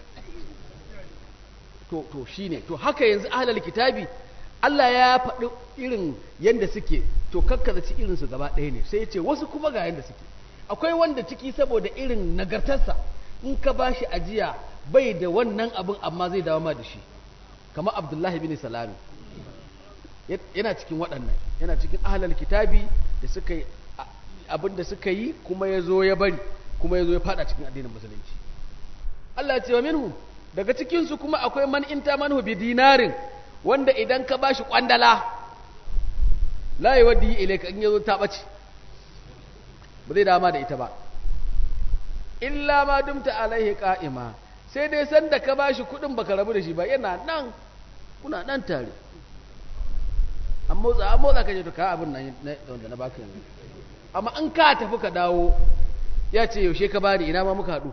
to to shine to haka yanzu ahlul kitabi Allah ya faɗi irin yanda suke to kakkazaci irin su gaba ɗaya ne sai ya ce wasu kuma ga yanda suke akwai wanda ciki saboda irin nagartarsa in ka bashi ajiya bai da wannan abin amma zai dawo ma da shi kamar abdullahi bin salami yana cikin waɗannan yana cikin ahlul kitabi da suka yi abin da suka yi kuma ya zo ya bari kuma ya zo ya fada cikin addinin musulunci Allah ya ce wa minhu daga cikinsu kuma akwai man inta manhu bi dinarin wanda idan ka bashi kwandala la yi wadda yi ilaika in yazo ta ɓace ba zai dama da ita ba illa ma dumta alaihi qa'ima sai dai sanda ka bashi kuɗin baka rabu da shi ba yana nan kuna nan tare an motsa an motsa ka je to ka abin nan wanda na baka yanzu amma in ka tafi ka dawo ya ce yaushe ka bani ina ma muka haɗu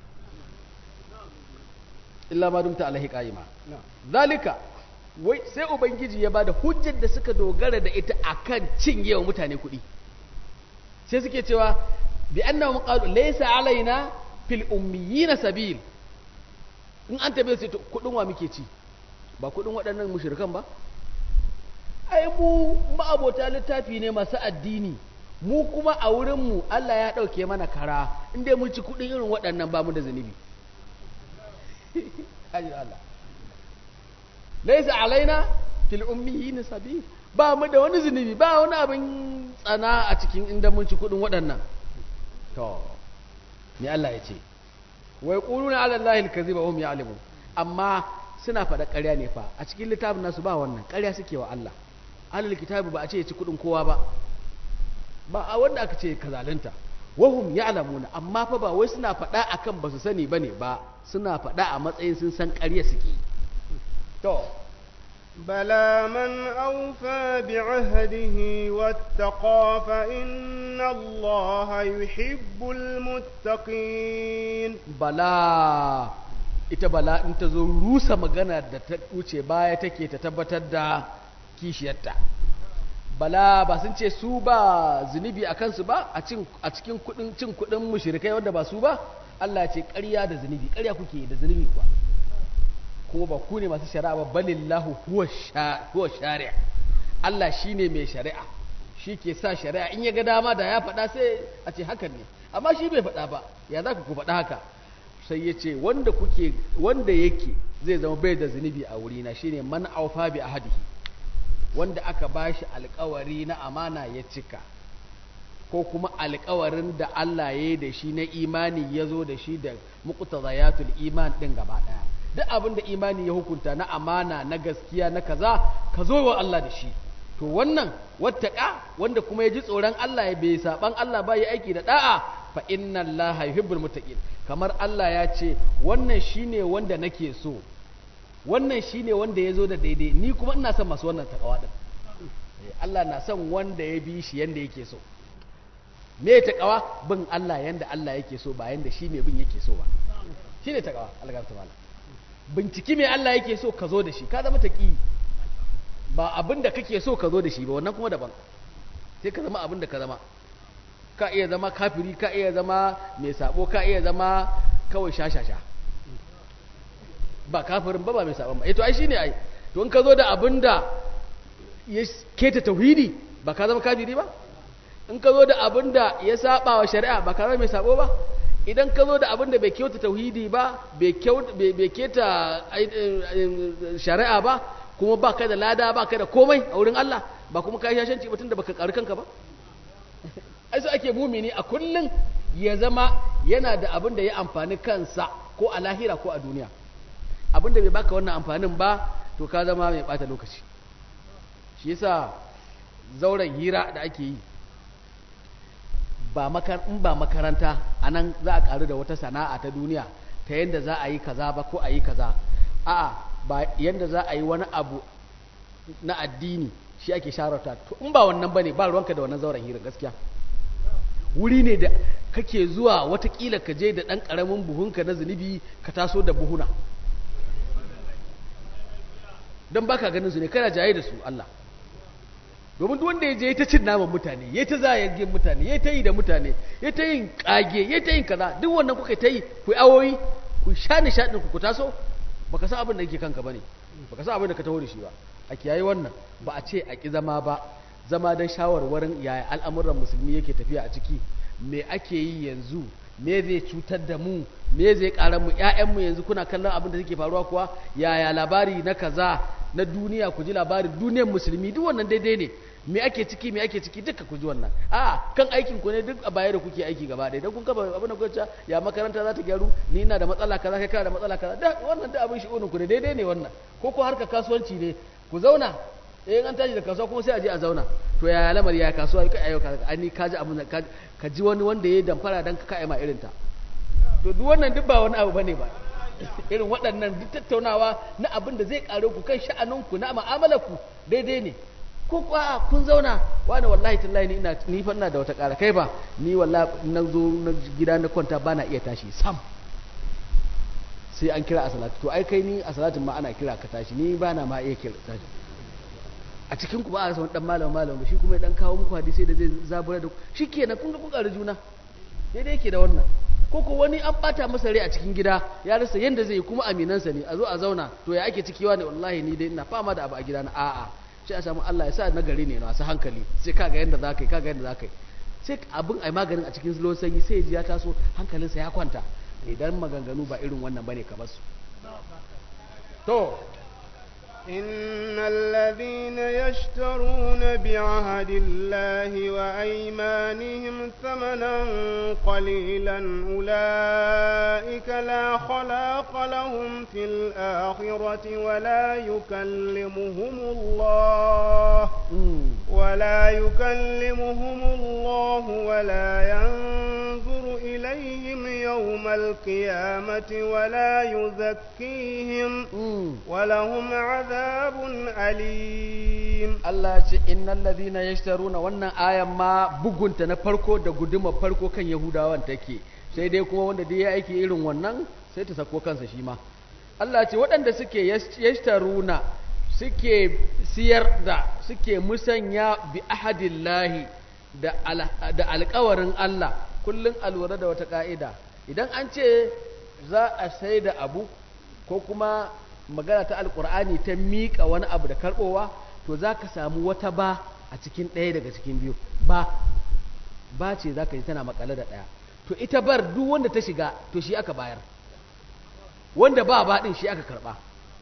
illa ma dumta alaihi qa'ima zalika wai sai ubangiji ya bada hujjar da suka dogara da ita akan cinye wa mutane kuɗi sai suke cewa bi annahum qalu laysa alaina fil ummiyina sabil in an tabe su kuɗin wa muke ci ba kuɗin waɗannan mushrikan ba ai mu ma'abota littafi ne masu addini mu kuma a wurinmu Allah ya ɗauke mana kara inda mun ci kuɗin irin waɗannan ba mu da zunubi ajin Allah laisa alaina fil ummiyin sabil ba mu da wani zunubi ba wani abin tsana a cikin inda mun ci kuɗin waɗannan to ni Allah ya ce wai quluna ala allahi alkaziba hum ya'lamun amma suna faɗa ƙarya ne fa a cikin littafin nasu ba wannan ƙarya suke wa Allah alal kitabi ba a ce ya ci kuɗin kowa ba ba a wanda aka ce kazalunta wahum ya'lamuna amma fa ba wai suna faɗa akan ba su sani bane ba suna faɗa a matsayin sun san ƙarya suke to بلى من أوفى بعهده واتقى فإن الله يحب المتقين bala ita bala in ta zo rusa magana da ta wuce baya take ta tabbatar da kishiyarta bala ba sun ce su ba zunubi a kansu ba a cikin kudin cin kudin mushrikai wanda ba su ba Allah ce ƙarya da zunubi ƙarya kuke da zunubi kuwa kuma ba ku ne masu shari'a ba balillahu huwa shari'a Allah shine mai shari'a shi ke sa shari'a in ya ga dama da ya faɗa sai a ce hakan ne amma shi bai faɗa ba ya za ku faɗa haka sai ya ce wanda kuke wanda yake zai zama bai da zunubi a wurina shine man aufa bi ahadihi wanda aka bashi alkawari na amana ya cika ko kuma alkawarin da Allah ya yi da shi na imani ya zo da shi da muqtazayatul iman din gaba daya duk abin da imani ya hukunta na amana na gaskiya na kaza ka zo wa Allah da shi to wannan wattaka wanda kuma ya ji tsoron Allah ya bai saban Allah ba ya aiki da da'a fa inna Allah yuhibbul muttaqin kamar Allah ya ce wannan shine wanda nake so wannan shine wanda ya zo da daidai ni kuma ina son masu wannan takawa din Allah na son wanda ya bi shi yanda yake so me takawa bin Allah yanda Allah yake so ba yanda shi mai bin yake so ba shine takawa Allah ta mala binciki me Allah yake so ka zo da shi ka zama taqi ba abin da kake so ka zo da shi ba wannan kuma daban sai ka zama abin da ka zama ka iya zama kafiri ka iya zama mai sabo ka iya zama kawai shashasha ba kafirin ba ba mai saban ba eh to ai shine ai to in ka zo da abin da ya keta tauhidi ba ka zama kafiri ba in ka zo da abin da ya saba wa shari'a ba ka zama mai sabo ba idan ka zo da abin da bai kyauta tauhidi ba bai keta shari'a ba kuma ba ka da lada ba ka da komai a wurin Allah ba kuma ka yi shashanci batun da baka karu kanka ba ai so ake mumini a kullum ya zama yana da abin da ya amfani kansa ko a lahira ko a duniya abin da bai baka wannan amfanin ba to ka zama mai bata lokaci shi yasa zauren hira da ake yi ba in ba makaranta a nan za a karu da wata sana'a ta duniya ta yadda za a yi kaza ba ko a yi kaza a'a ba yadda za a yi wani abu na addini shi ake sharata to in ba wannan bane ba ruwanka da wannan zauren hira gaskiya wuri ne da kake zuwa watakila ka je da ɗan ƙaramin buhunka na zunubi ka taso da buhuna don baka ganin su ne kana jaye da su Allah domin duk wanda ya je ta cin naman mutane ya ta zayagin mutane ya ta yi da mutane ya ta yin kage ya ta yin kaza duk wannan kuka ta yi ku awoyi ku sha nishaɗin ku ku taso baka san abin da yake kanka bane baka san abin da ka taho da shi ba a kiyaye wannan ba a ce a ki zama ba zama don shawarwarin yaya al'amuran musulmi yake tafiya a ciki me ake yi yanzu me zai cutar da mu me zai ƙara mu ƴaƴanmu yanzu kuna kallon abin da suke faruwa kuwa yaya labari na kaza na duniya ku ji labarin duniyar musulmi duk wannan daidai ne me ake ciki me ake ciki duka ku ji wannan a kan aikin ku ne duk a baya da kuke aiki gaba ɗaya dan kun kafa abin da kuka ya makaranta za ta gyaru ni ina da matsala kaza kai kana da matsala kaza da wannan da abin shi'unin ku ne daidai ne wannan ko ko harka kasuwanci ne ku zauna eh an tashi da kasuwa kuma sai a je a zauna to ya lamari ya kasuwa kai ayo ani ka ji abin ka ji wani wanda ya damfara dan ka kai ma irin ta to duk wannan duk ba wani abu bane ba irin waɗannan duk tattaunawa na abin da zai kare ku kan sha'aninku na mu'amalarku daidai ne ko kuwa kun zauna wani wallahi tallahi ni ina ni fa ina da wata ƙara kai ba ni wallahi na zo na gida na kwanta ba na iya tashi sam sai an kira a salatu to ai kai ni a salatin ma ana kira ka tashi ni ba na ma iya kira tashi a cikin ku ba a rasa wani dan malam malam ba shi kuma ya dan kawo muku hadisi da zai zabura da ku shikenan kun ga kun ƙara juna daidai yake da wannan ko ko wani an bata masa rai a cikin gida ya rasa yanda zai yi kuma aminansa ne a zo a zauna to ya ake cikiwa ne wallahi ni dai ina fama da abu a gida na a'a sai a samu Allah ya sa na gari ne masu hankali sai kaga yanda za ka yi kaga yanda za ka yi sai abin ai maganin a cikin ruwan sanyi sai ya ji ya taso hankalinsa ya kwanta idan maganganu ba irin wannan bane ka basu to إن الذين يشترون بعهد الله وأيمانهم ثمنا قليلا أولئك لا خلاق لهم في الآخرة ولا يكلمهم الله ولا يكلمهم الله ولا ينظر إليهم يوم القيامة ولا يزكيهم ولهم عذاب أليم Allah ce innal ladhina yashtaruna wannan ayan ma bugunta na farko da guduma farko kan Yahudawan take sai dai kuma wanda dai ya aiki irin wannan sai ta sako kansa shi ma Allah ce waɗanda suke yashtaruna suke siyar da suke musanya bi ahadillahi da da alƙawarin Allah kullun alwara da wata ka'ida idan an ce za a sai da abu ko kuma magana ta alkur'ani ta miƙa wani abu da karɓowa to za ka samu wata ba a cikin ɗaya daga cikin biyu ba ba ce za ka ji tana makale da ɗaya to ita bar duk wanda ta shiga to shi aka bayar wanda ba ba ɗin shi aka karɓa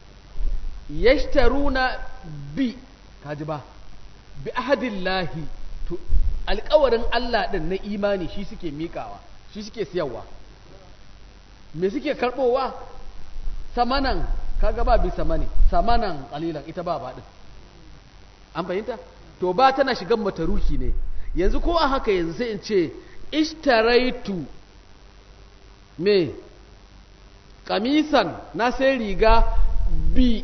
yashtaruna bi kaji ba bi ahadillahi to alƙawarin Allah ɗin na imani shi suke miƙawa shi suke siyarwa me suke karɓowa samanan kaga ba bi samani samanan qalilan ita ba ba din an fahimta to ba tana shigan mataruki ne yanzu ko a haka yanzu sai in ce ishtaraitu me kamisan na sai riga bi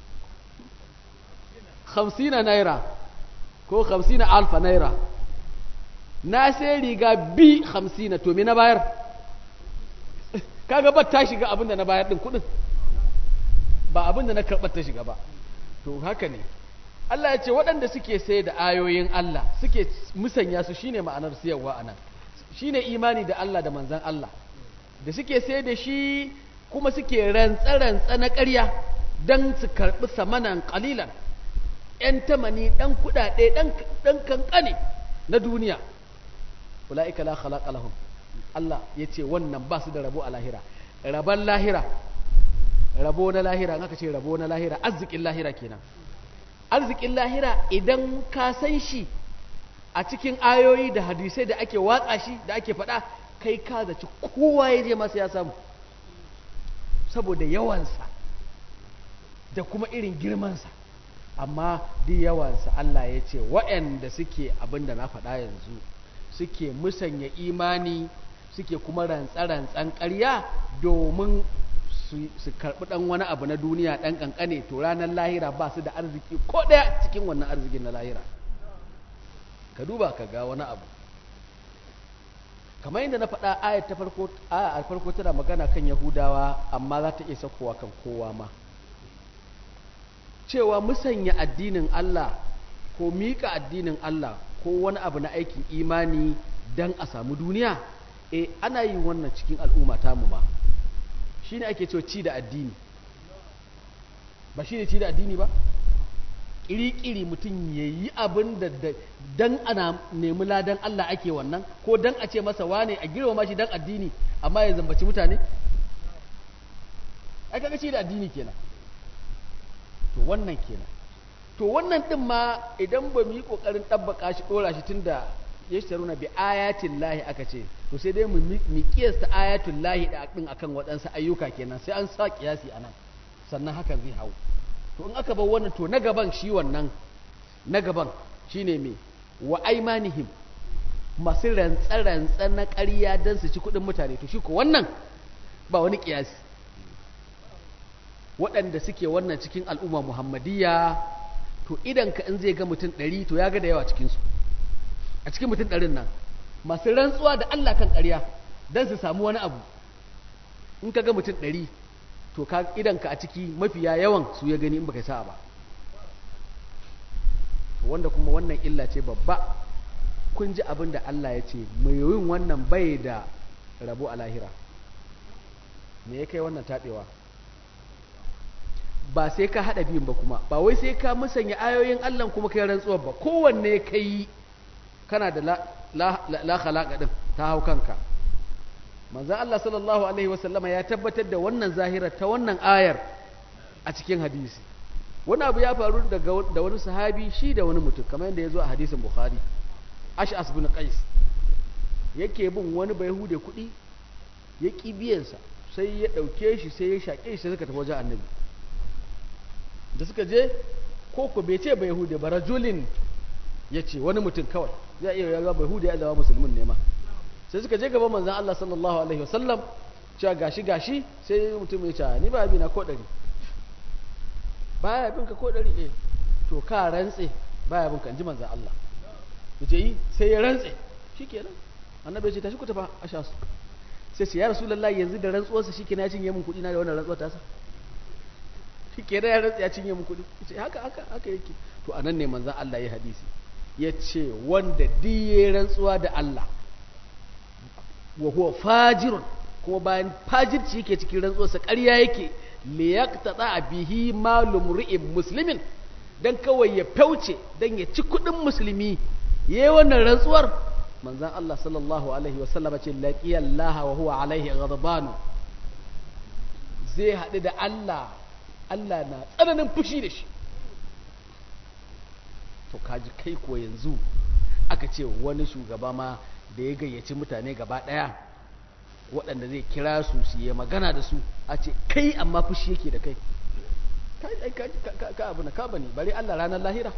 50 naira ko 50 alfa naira na sai riga bi 50 to me na bayar kaga ba ta shiga abinda na bayar din kudin ba abinda na karɓar ta shiga ba to haka ne Allah ya ce waɗanda suke sai da ayoyin Allah suke musanya su shine ma'anar siyarwa anan shine imani da Allah da manzan Allah da suke sai da shi kuma suke rantsa-rantsa na ƙarya don su karɓi samanan ƙalilan ‘yan tamani ɗan kuɗaɗe ɗan kankane na duniya ula'ika la khalaqa lahum Allah ya ce wannan ba su da rabo a lahira rabon lahira rabo na lahira aka ce rabo na lahira arzikin lahira kenan arzikin lahira idan ka san shi a cikin ayoyi da hadisai da ake watsa shi da ake faɗa kai ka zaci kowa ya je masa ya samu saboda yawansa da kuma irin girmansa amma duk yawansa Allah ya ce waɗanda suke abin da na faɗa yanzu suke musanya imani suke kuma rantsa-rantsan ƙarya domin su karɓi ɗan wani abu na duniya ɗan ƙanƙane to ranar lahira ba su da arziki ko ɗaya cikin wannan arzikin na lahira ka duba ka ga wani abu kamar yadda na faɗa ayat ta farko a farko tana magana kan yahudawa amma za ta iya sakowa kan kowa ma cewa musanya addinin Allah ko miƙa addinin Allah ko wani abu na aikin imani don a samu duniya e ana yin wannan cikin al'umma tamu ba shi ne ake cewa ci da addini ba shi ne ci da addini ba ƙiri-ƙiri mutum ya yi abin da don ana nemi ladan Allah ake wannan ko don a ce masa wane a girma shi don addini amma ya zambaci mutane ai kaga ci da addini kenan to wannan kenan to wannan din ma idan ba mu yi kokarin tabbaka shi dora shi tunda ya sharuna bi ayatin lahi aka ce to sai dai mu mi kiyasta ayatul lahi da din akan waɗansu ayyuka kenan sai an sa kiyasi anan sannan hakan zai hau to in aka bar wannan to na gaban shi wannan na gaban shine me wa aimanihim masu rantsa-rantsa na ƙarya don su ci kuɗin mutane to shi ko wannan ba wani kiyasi waɗanda suke wannan cikin al'umma muhammadiyya to idan ka in zai ga mutum ɗari to ya ga da yawa cikinsu a cikin mutum ɗarin nan masu rantsuwa da Allah kan ƙarya don su samu wani abu in ka ga mutum ɗari to ka idan ka a ciki mafiya yawan su ya gani in baka sa'a ba wanda kuma wannan illa ce babba kun ji abin da Allah ya ce mai yin wannan bai da rabo a lahira me ya kai wannan taɓewa ba sai ka haɗa biyun ba kuma ba wai sai ka musanya ayoyin Allah kuma kai rantsuwar ba kowanne ka yi kana da la khalaqa din ta hau kanka manzon Allah sallallahu alaihi wasallama ya tabbatar da wannan zahira ta wannan ayar a cikin hadisi wani abu ya faru daga da wani sahabi shi da wani mutum kamar yadda ya zo a hadisin bukhari ash'as bin qais yake bin wani bayahude kuɗi ya ƙi biyansa sai ya ɗauke shi sai ya shaƙe shi sai suka tafi wajen annabi da suka je ko ko bai ce bai hude ba rajulin ya ce wani mutum kawai zai iya yaga bai hude ya zama musulmin ne ma sai suka je gaban manzan Allah sallallahu alaihi wasallam cewa gashi gashi sai mutum ya ce ni ba bi na ko ɗari baya bin ka ko ɗari eh to ka rantse baya bin ka ji manzan Allah yace yi sai ya rantse shikenan annabi ya ce tashi ku tafa a sha su sai ce ya rasulullahi yanzu da rantsuwarsa shikenan ya cinye min kuɗi na da wannan rantsuwar tasa shi ke da ya rantsa ya cinye mu kuɗi ce haka haka haka yake to anan ne manzon Allah ya hadisi ya ce wanda diye rantsuwa da Allah wa huwa fajirun kuma bayan fajirci yake cikin rantsuwarsa ƙarya yake li yaqtada bihi malum ri'in muslimin dan kawai ya fauce dan ya ci kuɗin musulmi yayi wannan rantsuwar manzon Allah sallallahu alaihi wasallam ce laqiya Allah wa huwa alaihi ghadban zai haɗu da Allah Allah na tsananin fushi da shi to kaji kai ko yanzu aka ce wani shugaba ma da ya gayyaci mutane gaba ɗaya waɗanda zai kira su su yi magana da su a ce kai amma fushi yake da kai ka abu na ka bane bari Allah ranar lahira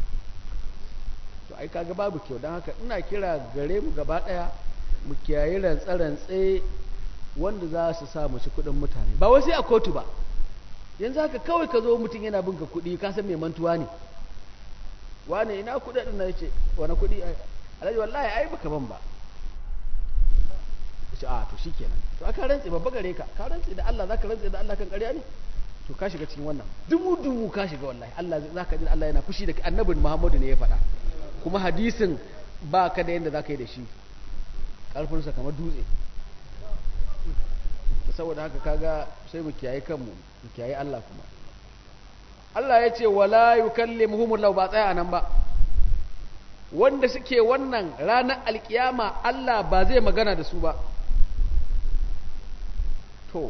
to ai kaga babu kyau don haka ina kira gare mu gaba ɗaya mu kiyaye rantse-rantse wanda za su sa mu ci kuɗin mutane ba wai sai a kotu ba yanzu haka kawai ka zo mutum yana bin ka kuɗi ka san mai mantuwa ne wane ina kuɗaɗin na ce wani kuɗi alhaji wallahi ai baka ban ba ce a to shikenan to aka rantse babba gare ka ka rantse da Allah zaka rantse da Allah kan ƙarya ne to ka shiga cikin wannan dubu dubu ka shiga wallahi Allah zaka ji Allah yana fushi da annabin Muhammadu ne ya faɗa kuma hadisin ba ka da yanda zaka yi da shi ƙarfinsa kamar dutse saboda haka kaga sai mu kiyaye kanmu mu kiyaye Allah kuma Allah ya ce wala yukallimuhumullahu ba tsaya nan ba wanda suke wannan ranar alkiyama Allah ba zai magana da su ba to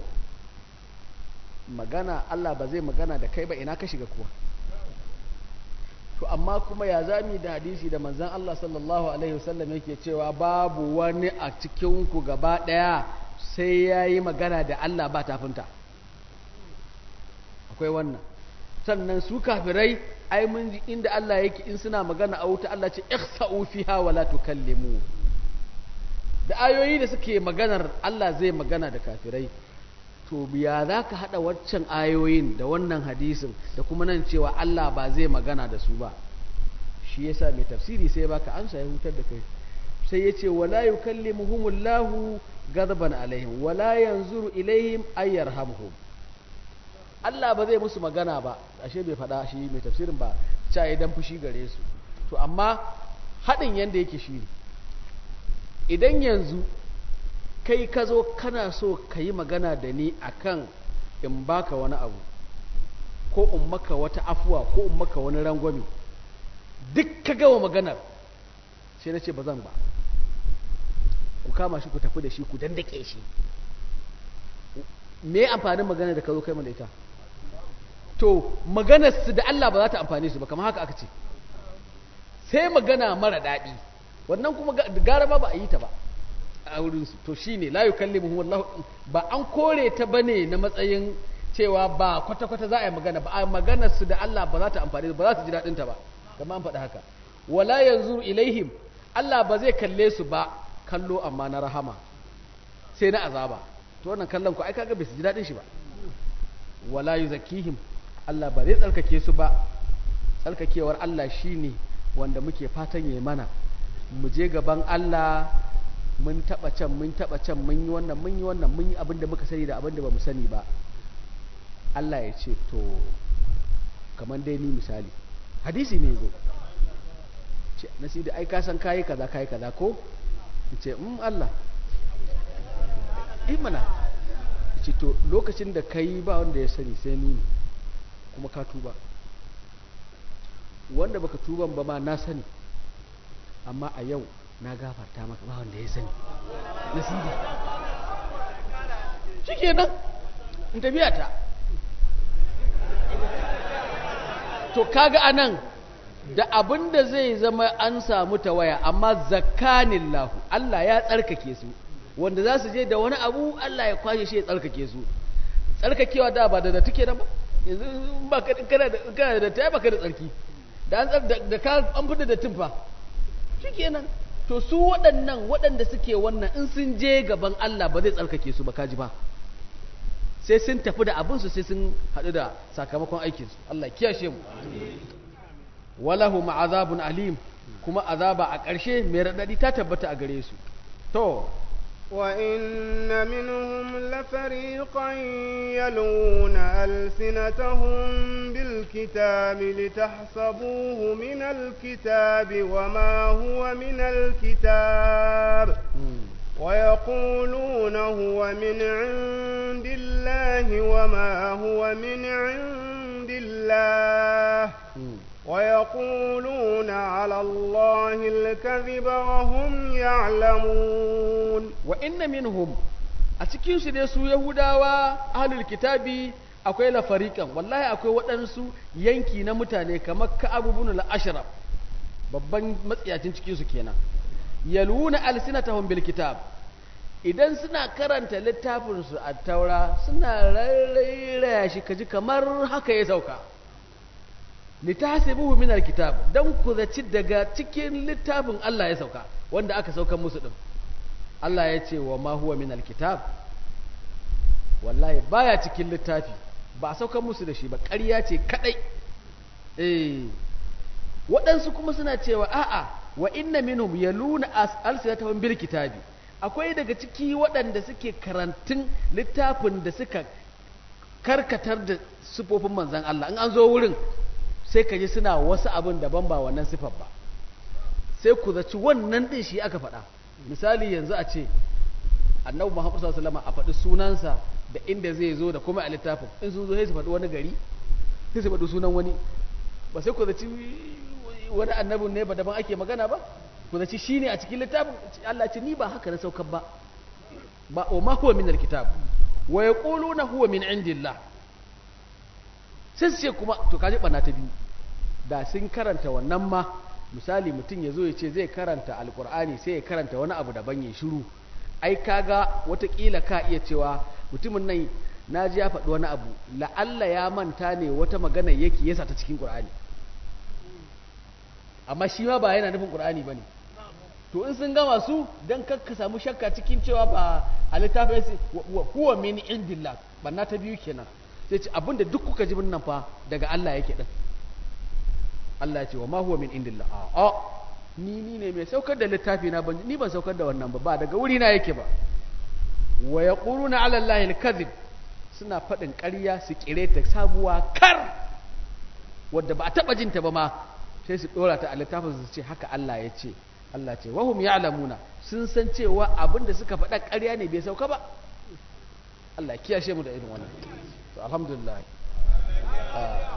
magana Allah ba zai magana da kai ba ina ka shiga kuwa to amma kuma ya zami da hadisi da manzan Allah sallallahu alaihi wasallam yake cewa babu wani a cikinku gaba ɗaya sai ya yi magana da Allah ba tafinta akwai wannan sannan su kafirai ai mun ji inda Allah yake in suna magana a wuta Allah ce ihsa'u fiha wa la tukallimu da ayoyi da suke maganar Allah zai magana da kafirai to ya za ka haɗa waccan ayoyin da wannan hadisin da kuma nan cewa Allah ba zai magana da su ba shi yasa mai tafsiri sai baka amsa ya hutar da kai sai ya ce wala yukallimuhumullahu ghadaban alaihim wala yanzuru ilaihim ay yarhamhum Allah ba zai musu magana ba ashe bai faɗa shi mai tafsirin ba cha idan fushi gare su to amma haɗin yanda yake shi ne idan yanzu kai ka zo kana so ka yi magana da ni akan in baka wani abu ko in maka wata afuwa ko in maka wani rangwami duk ka gama maganar sai na ce ba zan ba ku kama shi ku tafi da shi ku dandake shi me amfanin magana da ka zo kai mana ita to maganar su da Allah ba za ta amfane su ba kamar haka aka ce sai magana mara daɗi wannan kuma gara ba ba a yi ta ba a wurinsu to shi ne layu kallimuhum wallahu ba an kore ta bane na matsayin cewa ba kwata-kwata za a yi magana ba a maganar su da Allah ba za ta amfani ba za su ji daɗin ta ba kamar an faɗi haka wala yanzu ilaihim Allah ba zai kalle su ba kallo amma na rahama sai na azaba to wannan kallon ku ai kaga bai su ji daɗin shi ba wala yuzakkihim Allah ba zai tsarkake su ba tsarkakewar Allah shine wanda muke fatan yayi mana mu je gaban Allah mun taba can mun taba can mun yi wannan mun yi wannan mun yi abin da muka sani da abin da bamu sani ba Allah ya ce to kamar dai ni misali hadisi ne zo ce nasi da ai ka san kayi kaza kayi kaza ko ce um Allah eh mana ce to lokacin da kai ba wanda ya sani sai ni ne kuma ka tuba wanda baka tuban ba ma na sani amma a yau na gafarta maka ba wanda ya sani nasibi shi kenan in tafiya ta to kaga anan da abin da zai zama an samu tawaya amma zakanin lahu Allah ya tsarkake su wanda za su je da wani abu Allah ya kwashe shi ya tsarkake su tsarkakewa da ba da da take da ba yanzu ba kana da kana da ta baka da tsarki da an da ka an fita da tumfa shikenan to su waɗannan waɗanda suke wannan in sun je gaban Allah ba zai tsarkake su ba kaji ba sai sun tafi da abinsu sai sun haɗu da sakamakon aikinsu Allah kiyashe mu walahu ma'azabun alim kuma azaba a ƙarshe mai raɗaɗi ta tabbata a gare su to وإن منهم لفريقا يلون ألسنتهم بالكتاب لتحسبوه من الكتاب وما هو من الكتاب ويقولون هو من عند الله وما هو من عند الله ويقولون على الله الكذب وهم يعلمون وإن منهم أتكين سيدسو يهوداوا أهل الكتاب akwai lafarikan wallahi akwai waɗansu yanki na mutane kamar ka'abu bin al-ashraf babban matsiyacin cikin su kenan yaluna alsinatahum bil kitab idan suna karanta littafin su a taura suna rairaya shi kaji kamar haka ya sauka litasibuhu min alkitab dan ku zaci daga cikin littafin Allah ya sauka wanda aka saukan musu din Allah ya ce wa ma huwa min alkitab wallahi baya cikin littafi ba a saukan musu da shi ba ƙarya ce kadai eh waɗansu kuma suna cewa a'a wa inna minhum yaluna alsinatahum bil kitabi akwai daga ciki waɗanda suke karantun littafin da suka karkatar da sifofin manzan Allah in an zo wurin sai ka ji suna wasu abin daban ba wannan sifar ba sai ku zaci wannan ɗin shi aka faɗa misali yanzu a ce annabi Muhammad sallallahu alaihi wasallam a faɗi sunansa da inda zai zo da kuma a littafin in sun zo sai su faɗi wani gari sai su faɗi sunan wani ba sai ku zaci wani annabin ne ba daban ake magana ba ku zaci shine a cikin littafin Allah ce ni ba haka na saukar ba ba o ma huwa min alkitab wa yaquluna huwa min indillah sai su ce kuma to kaji bana ta biyu da sun karanta wannan ma misali mutum ya zo ya ce zai karanta alkur'ani sai ya karanta wani abu daban ya shiru ai kaga watakila ka iya cewa mutumin nan na ji ya faɗi wani abu la'alla ya manta ne wata magana yake yasa ta cikin ƙur'ani amma shi ma ba yana nufin ƙur'ani ba ne to in sun gama su don kakka samu shakka cikin cewa ba a littafin huwa min indillah banna ta biyu kenan sai ce abinda duk kuka ji nan fa daga Allah yake din Allah ya ce wa ma huwa min indillah a ni ni ne mai saukar da littafi na ban ni ban saukar da wannan ba ba daga wuri na yake ba wa yaquluna ala allahi alkadhib suna faɗin ƙarya su kire ta sabuwa kar wadda ba a taɓa jinta ba ma sai su ɗora ta a littafin su ce haka Allah ya ce Allah ce wahum ya'lamuna sun san cewa abin da suka faɗa ƙarya ne bai sauka ba Allah kiyashe mu da irin wannan to alhamdulillah